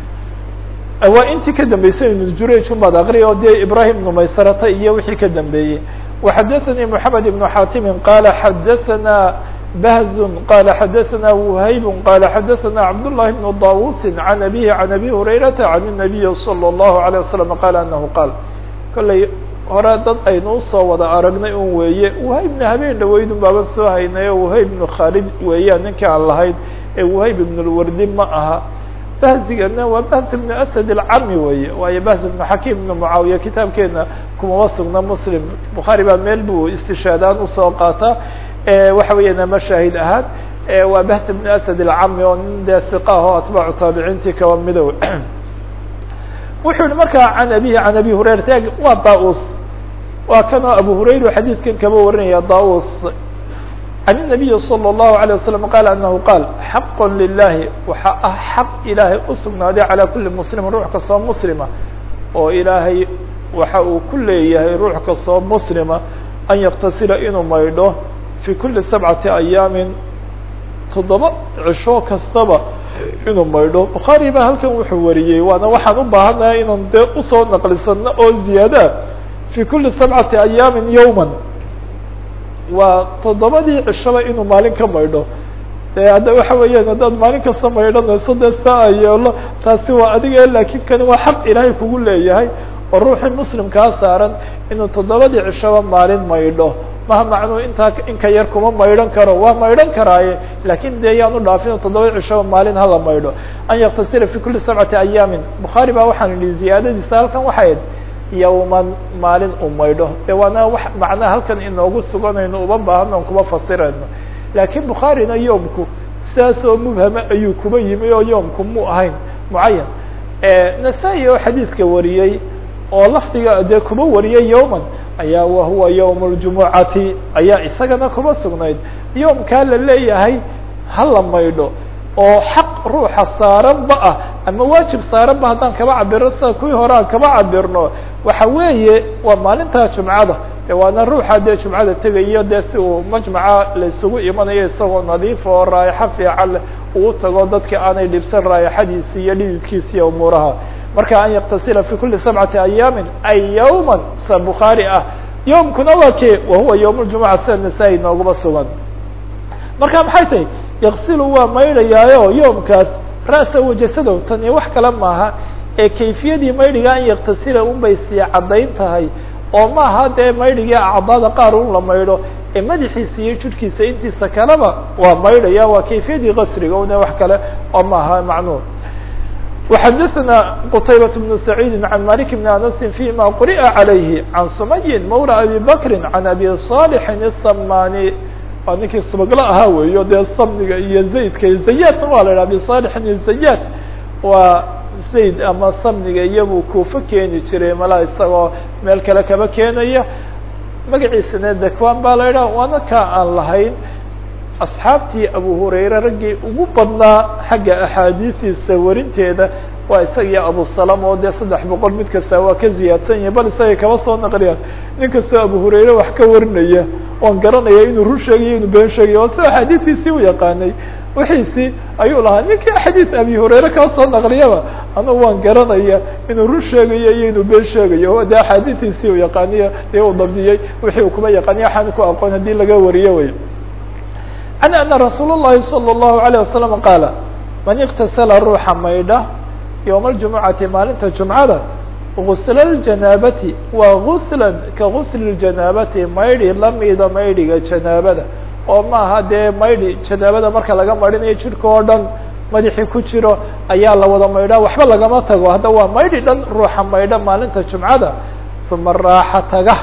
waa intii ka dambeysay ibn jurayj umaad akriya oo dee ibrahim بن maysarata iyo wixii ka dambeeyey وxadثnي mحamed بن xatimi qala xadثna بهز قال xdثna وhyb qال xdثna cبداللhi بن طاوuس عن أbيه عن أbي هريرة عن النبي صلى الله عليه وسلم qال أنه qاal kolley hore dad aynu usoo wada aragnay un weeye وhaybna habeen dhaweydun baaban soo haynayo وhayb بن khaalid weeyaan ninka aan lahayd ee وhayb بن الwardi ma aha bahzigana waa bahz بن أسد الcami weye waayo bahz بن xakim بن معaawiya kitaabkeena kumama sugna mslim bukhaarي baa meel buu istishaadaan usoo qaataa waxa weeyaan ama shaahid ahaan waa bahs بن أسد الcami oo nin dee ثiqah oo atbaacu taabiciintii kaba midow wuxuu yihi markaa can abihi can abi hurayrata waa daus waa kan oo abu hurayra xadiidkan kaba warinaya daus can النabiyi slى الlahu عalيه waslم qal anahu qaal xaq lilahi waxa ah xaq ilaahay usugnaaday calى kuli mslim ruux kastoo muslima oo ilaahay waxa uu ku leeyahay ruux kastoo muslima an yaktasila inuu maydho fi kuli sabcati ayaamin toddoba cisho kastaba inuu maydho bukhaari baa halkan wuxuu wariyey waana waxaan u baahanahay inaan dee usoo naqlisano oo ziyaada fi kuli sabcati ayaamin yowman waa toddobadii cishaba inuu maalin ka maydho de hadda waxa weeyaan haddaad maalin kasta maydhanayso dee saa yeelo taasi waa adiga laakin kani waa xaq ilaahay kugu leeyahay oo ruuxii muslimkaa saaran inuu toddobadii cishaba maalin maydho maha macnuu intaa inka yar kuma maydhan karo waa maydhan karaaye lakin dee yaan u dhaafin toddoba cishaba maalin hala maydho an yaktasila fi kuli sabcati ayaamin bukhaari baa waxaan idhi ziyaadadiisa halkan waxayd yawman maalin uu maydho de waana wa macnaha halkan inoogu suganayno uma baahano on kuma fasirayno laakiin bukhaarina yoomku sidaas oo mubhama ayuu kuba yimi oo yoomku mu ahayn mucayan nasaa-i oo xadiidka wariyey oo lafdiga dee kuba wariyay yowman ayaa wahuwa yowm اljumucati ayaa isagana kuba sugnayd yoomkaa la leeyahay hala maydho oo xaq ruuxa saaranba ah ama waajib saaranba haddaan kaba cabirno sida kuwii hore aan kaba cabirno waxa weeye waa maalintaa jumcada e waana ruuxa dee jumcada tegayo dee si uu majmaca la isugu imanayo isagoo nadiif oo raayaxo fiican leh uu tago dadka aanay dhibsan raayaxadiisi iyo dhididkiisa iyo umuuraha marka an yaktasila fi kuli sabcati ayaamin ay yawma sa bukhaari ah yowmkuna waa ke wahuwa yowm ljumuca sida nasaa-i nooguma sugan marka maxay tahay yaksilu waa maydhayaayo yoomkaas ra'sa wajasadow tani wax kale maaha ee kayfiyadii maydhiga an yaktasila un bay sii caddayn tahay oo maaha dee maydhigii acdaada qaar un la maydho ee madaxiisa iyo judhkiisa intiisa kaleba waa maydhaya waa kayfiyadii qasriga une wax kale oo maaha macnuur وxadثna qتayبة بن سعيid عن مالك بن أنس فيma quriأa عaليه عن سمي mولى أبي بكر عن أبي صالح الصmاni waa ninkii subaglo ahaa weeyo dee samniga iyo zaydka zayadna waa la yidhah abi صالحin iyo zayad waa zayd ama samniga iyabuu kuufo keeni jiray mala isagoo meel kale kaba keenaya magaciisana dekwan baa la yidhah waana ka aan lahayn asxaabtii abu hurayre raggii ugu badnaa xagga axaadiistiisa warinteeda waa isaga iyo abu salam oo dee saddex boqol mid kasta waa ka ziyaadsan yahay bal isagay kaba soo naqliyaan nin kastoo abu hurayre wax ka warinaya oon garanaya inuu run sheegayo inuu been sheegayo oo si axaadiistiisii u yaqaanay wixiisii ayuu lahaa ninkii axaadiis abi hurayre kaa soo naqliyaba anugu waan garanaya inuu run sheegayo iyo inuu been sheegayo dee axaadiistiisii u yaqaaniyo dee uu dabdiyey wixii uu kuma yaqaaniyo waxaan ku aqoon haddii laga wariyo wey can ana rasuul الlahi salى الlahu عalيه wasalam qaala man iktasala ruuxa maydha yowma اljumucati maalinta jumcada gusla اljanaabati waa guslan ka gusli اljanaabati maydhi lamida maydhiga janaabada oo maaha dee maydhi janaabada marka laga maydhinayo jidhka oo dhan madaxii ku jiro ayaa la wada maydhaa waxba lagama tago hadda waa maydhi dhan ruuxa maydha maalinta jumcada uma raaxa taga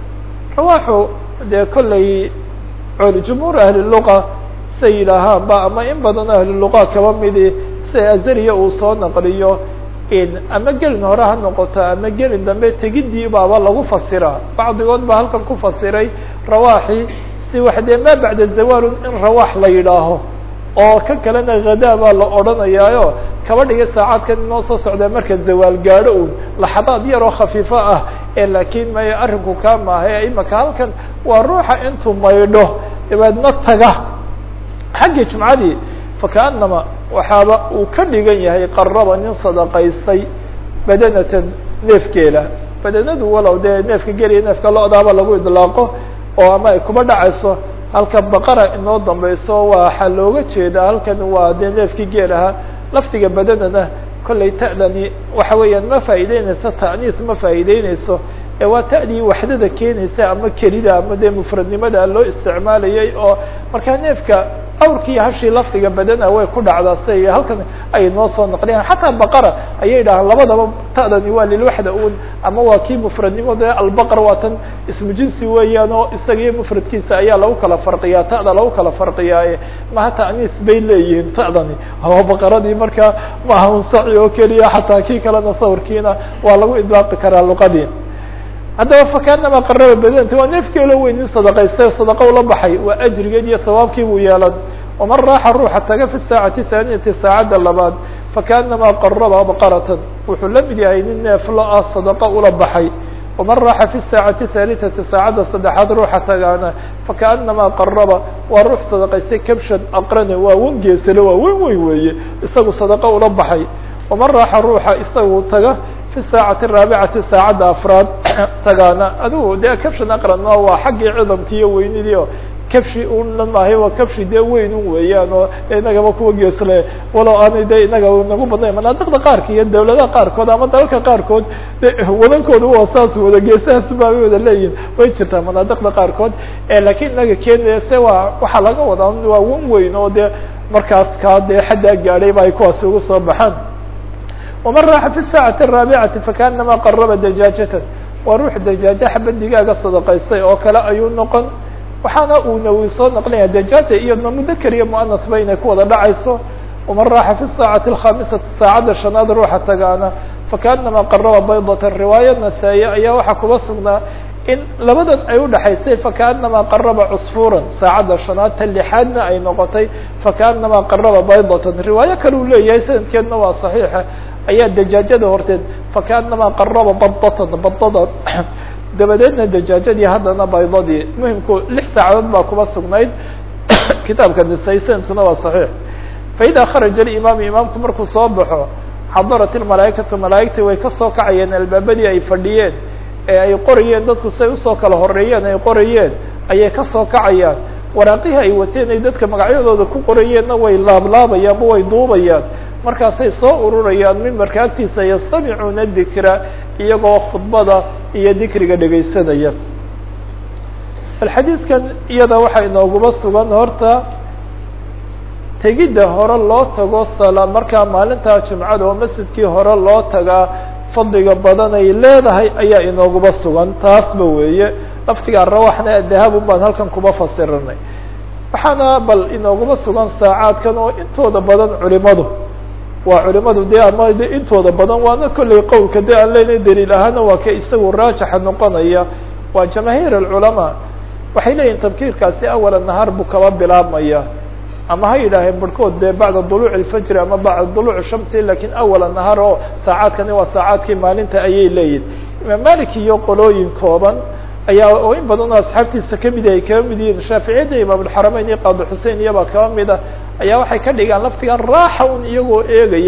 rawaaxu dee kollay jumhuur ahli luqa say yidhaahaan ba ama in badan ahli luqa kaba midi si azariya uu soo naqliyo ama gelin hore ha noqoto ama gelin dambe tegidii baaba lagu fasiraa bacdigood baa halkan ku fasiray rawaaxi si wax dee maa bacda zawaalun in rawaax la yidhaaho oo ka kalena hadaa baa la odhanayaayo kaba dhiga saacadkan inoo soo socdaa marka zawaal gaadho un laxadaad yar oo khafiifo ah ee laakiin may arrinku kaa maaha imaka halkan waa ruuxa intuu maydho dabeedna taga xaggii jumcadii fakaanama waxaaba uu ka dhigan yahay qaraba nin sadaqaystay badanatan neefgeela badanadu walow dee neefka geliya neefka lo-daaba lagu idlaaqo oo ama ay kuba dhacayso halka baqara inoo dambayso waxaa looga jeedaa halkan waa dee neefkii geel ahaa laftiga badanana kollay ta'dani waxa weeyaan ma faa'iideyneyso ta'niis ma faa'iideyneyso ee waa ta'dii waxdada keenaysa ama kelida ama dee mufradnimada loo isticmaalayay oo markaa neefka awrkii hashii lafdiga badana way ku dhacdaa si halkan ay noo soo naqliyaan xataa baqara ayay dhahaan labadaba ta'dani waa lilwaxda un ama waa kii mufradnimo dee albaqar waa tan ismu jinsi weeyaan oo isaga iyo mufradkiisa ayaa lagu kala farqiyaa ta'da lagu kala farqiyaaye maha ta'niis bay leeyihiin ta'dani waa baqaradii markaa maaha un saci oo keliya xataa kii kalena sawirkiina waa lagu idlaaqi karaa luqadii haddaba fakaanama qaraba badanta waa neefkeelo weyn nin sadaqaystay sadaqa ula baxay waa ajrigeed iyo sawaabkii buu yeelan waman raaxa ruuxa taga fi saacati thaaniyati saacadda labaad fakaanama qaraba baqaratan wuxuu la mid yahay nin neeflo ah sadaqa ula baxay waman raaxa fi saacati thaalitati saacadda saddexaad ruuxa tagaana fakaanama qaraba waa ruux sadaqaystay kabshan aqrane waa wan geesale waa wen weyn weeye isagu sadaqa ula baxay waman raaxa ruuxa isagu taga fi saacati araabicati saacadda afraad tagaana adigu dee kabshan aqranna waa xaggii cidamki iyo weynidii o kabshi una maahay waa kabshi dee weyn un weeyaan oo inagaba kuwa geesle walow aanay de inaga nagu badnayn manaadiqda qaarka iyo dawladaha qaarkood ama dalalka qaarkood de wadankooda waa saas wada geesahaas baabay wada leeyihin way jirtaa manaadiqda qaarkood lakiin inaga kenya se waa waxaa laga wadaa waa wan weyn oo dee markaas kaa dee xaddaa gaadhay ba ay kuwaasi ugu soo baxaan waman raaxa fi saacati araabicati fakaanama qaraba dajaajatan waa ruux dajaajo xaba digaaga sadaqaystay oo kale ayuu noqon waxaana uu nawi soo naqlinaya dajaaja iyadna mudakar iyo muanas ba inay ku wada dhacayso waman raaxa fi saacati alkhamisati saacadda shanaad ruuxa tagaana fakaanama qaraba baydatan riwaaya nasaa-iye ayaa waxaa kuba sugnaa in labadan ay udhaxaysay fakaanama qaraba cusfuuran saacadda shanaad ta lixaadna ay noqotay fakaanama qaraba baydatan riwaayo kale uu leeyahay sanadkeedna waa saxiixa ayaa dajaajada horteed fakaanama qaraba badatan badada dabadeedna dajaajadii haddana baydadii muhimku lix saacadood baa kuba sugnayd kitaabka nisay sanadkuna waa saxiix faida kharaja alimaamu imaamku markuu soo baxo xadarat ilmalaaikatu malaaigtii way kasoo kacayeen albaabadii ay fadhiyeen ee ay qorayeen dadku say usoo kala horeeyeen ay qorayeen ayay kasoo kacayaan waraaqihii ay wateen ay dadka magacyadooda ku qorayeenna way laablaabayaan ma way duubayaan markaasay soo ururayaan mimbarka agtiisa yastamicuuna dikra iyagoo khudbada iyo dikriga dhegaysanaya alxadiidkan iyada waxaa inooguma sugan horta tegidda hore loo tago sala markaa maalintaa jumcada oo masjidkii hore loo tagaa fadliga badan ay leedahay ayaa inooguma sugan taasba weeye laftigaa rawaxna dahabun baan halkan kuma fasirinay waxaana bal inooguma sugan saacaadkan oo intooda badan culimadu waa culimadu de ama de intooda badan waana kolley qowlka de aan leynay daliil ahaana waa ka isagu raajixa noqonaya waa jamaahiir alculamaa waxay leeyihin tabkiirkaasi awala nahaar buu kaba bilaabmaya ama ha yidhaaheen barhkood de bacda duluuc alfajri ama bacda duluuc shamsi lakin awala nahaar oo saacaadkani waa saacaadkii maalinta ayay leeyihin imaam malik iyo qolooyin kooban ayaa oo in badan oo asxaabtiisa kamid ay kaba mid yihiin shaaficiyadda imaamulxarameyn iyo qaadi xusein iyabaa kaba mid ah ayaa waxay ka dhigaan laftigan raaxa un iyagoo eegaya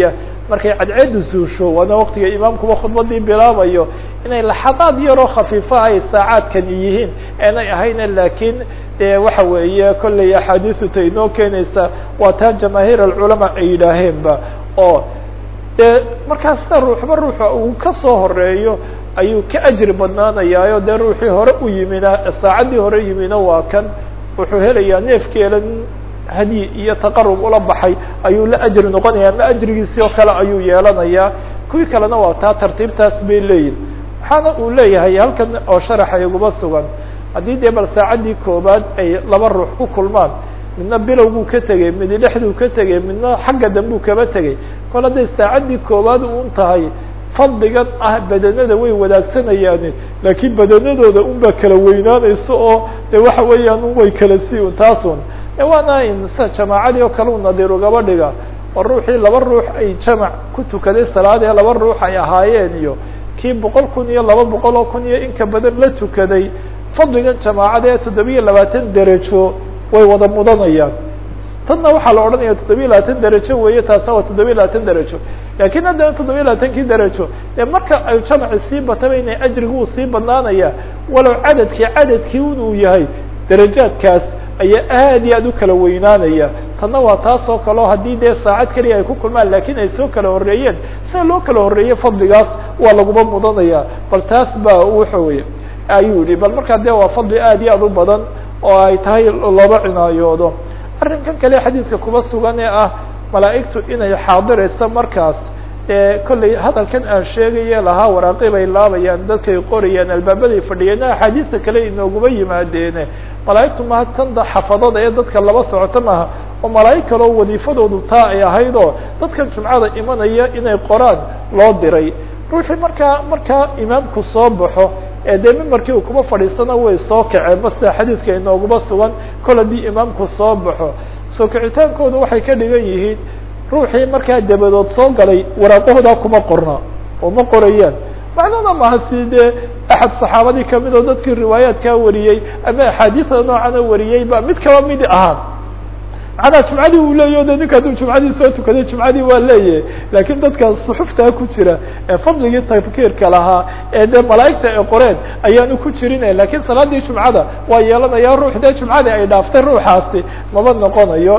markay cadceedu suusho waana waktiga imaamkuba khudbadii bilaabayo inay laxadaad yaroo khafiifa ay saacaadkani yihiin aanay ahayna laakiin de waxa weeye kolley axaadiisu ta inoo keenaysa waa taa jamaahiir alculamaa ay yidhaaheenba oo dee markaasta ruuxba ruuxa uu kasoo horeeyo ayuu ka ajri badnaanayaayo dee ruuxii hore u yimina saacaddii hore yimina waa kan wuxuu helayaa neefkeela hadyi iyo taqarub ula baxay ayuu la ajri noqonaya ama ajrigiisii oo kale ayuu yeelanayaa kuwii kalena waa taa tartiibtaas bay leeyihin waxaana uu leeyahay halkan oo sharaxa iguba sugan haddii dee bal saacaddii koobaad ay laba ruux ku kulmaan midna bilowbuu ka tegey midi dhexduu ka tegey midna xagga dambuu kaba tegey kol hadday saacaddii koobaad un tahay fadligan ah badanada way wadaagsanayaan laakiin badanadooda unbaa kala weynaanayso oo de waxa weeyaan un way kala si taasun waana in sa jamaacadii oo kale u nadiir ugaba dhiga oo ruuxii laba ruux ay jamac ku tukaday salaad ee laba ruux ay ahaayeen iyo kii boqol kun iyo laba boqol oo kun iyo inka badan la tukaday fadligan jamaacada ee toddobiya labaatan derajo way wada mudanayaan tanna waxaa la odhanaya toddobiya labaatan derajo weeye taasna waa toddobiya labaatan derajo lakin haddana toddobiya labaatankii derajo dee marka ay jamaci sii bataba inay ajrigu uu sii badnaanaya walow cadadkii cadadkii un uu yahay derajaadkaas ayaa aad iyo aad u kala weynaanaya tanna waa taas oo kaleo haddii dee saacad keliya ay ku kulmaan lakin ay soo kala horreeyeen sida loo kala horreeyey fadligaas waa laguma mudanaya bal taas ba waxa weye ayuu yihi bal markaa dee waa fadli aad iyo aad u badan oo ay tahay looba cinaayoodo arrinkan kale xadiidka kuba sugan ee ah malaa'igtu inay xaadirayso markaas kolley hadalkan aan sheegaye lahaa waraaqi bay laabayaan dadkay qorayaan albaabaday fadhiyeen axaadiista kale inooguma yimaadeene malaa'igtu maha tanda xafadada ee dadka laba socoto maaha oo malaa'ig kaleo wadiifadoodu taa ay ahayd oo dadkan jumcada imanaya inay qoraan loo diray ruuxii markaa markaa imaamku soo baxo ee dee mimbarkii uu kuma fadhiisana way soo kaceen ba sida xadiidka inooguma sugan kol haddii imaamku soo baxo soo kicitaankoodu waxay ka dhigan yihiin ruuxii markaa dabadood soo galay waraaqahoodaa kuma qorna oo ma qorayaan macnuna maha si dee axad saxaabadii kamid oo dadkii riwaayaadkaa wariyey ama axaadiista noocana wariyey ba mid kaba midi ahaan macnaa jumcadii uu leeyahy de ninka hadduu jumcadii soo tukaday jumcadii waa leeyahay laakiin dadka suxuftaa ku jira ee fadligii tafkiirka lahaa ee dee malaa'igta ay qoreen ayaanu ku jirin lakin salaadii jumcada waa yeelanaya ruux dee jumcadii ay dhaaftay ruuxaasi maba noqonayo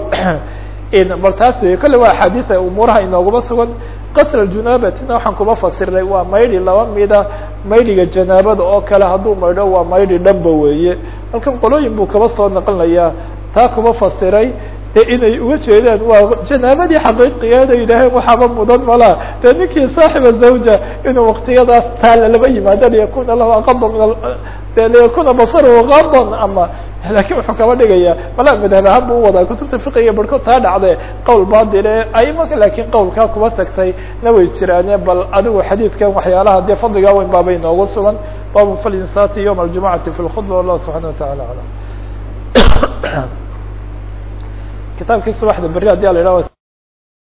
bal taas wey kolle waa axaadiia umuuraha inooguma sugan qasr junaabatina waxaan kuma fasiray waa maydhi laba mida maydhiga janaabada oo kale hadduu maydho waa maydhi dhanba weeye halkan qolooyin buu kaba soo naqlinayaa taa kuma fasiray de inay uga jeedaan waa janaabadii xaqiiqigeeda yidhaaheen waxaaba mudan malaa dee ninkii saaxiba zawja inuu waktiyadaas taala laba yimaado liyakuna lahu aqada min de liyakuna basaruhu qadan ama lakin wuxuu kaba dhigaya malaa madhab ahaan bu uwadaa kutubta fiqiga barhkood taa dhacde qowl baadile aimaka lakin qowlkaa kuba tagtay na way jiraane bal adigu xadiidkan waxyaalaha dee fadligaa weyn baabay noogu sugan babu falinsaati yowma aljumacati fi lkhudba wallahu subxana watacala alam kitaabkii subaxda beri hadii a la yidhah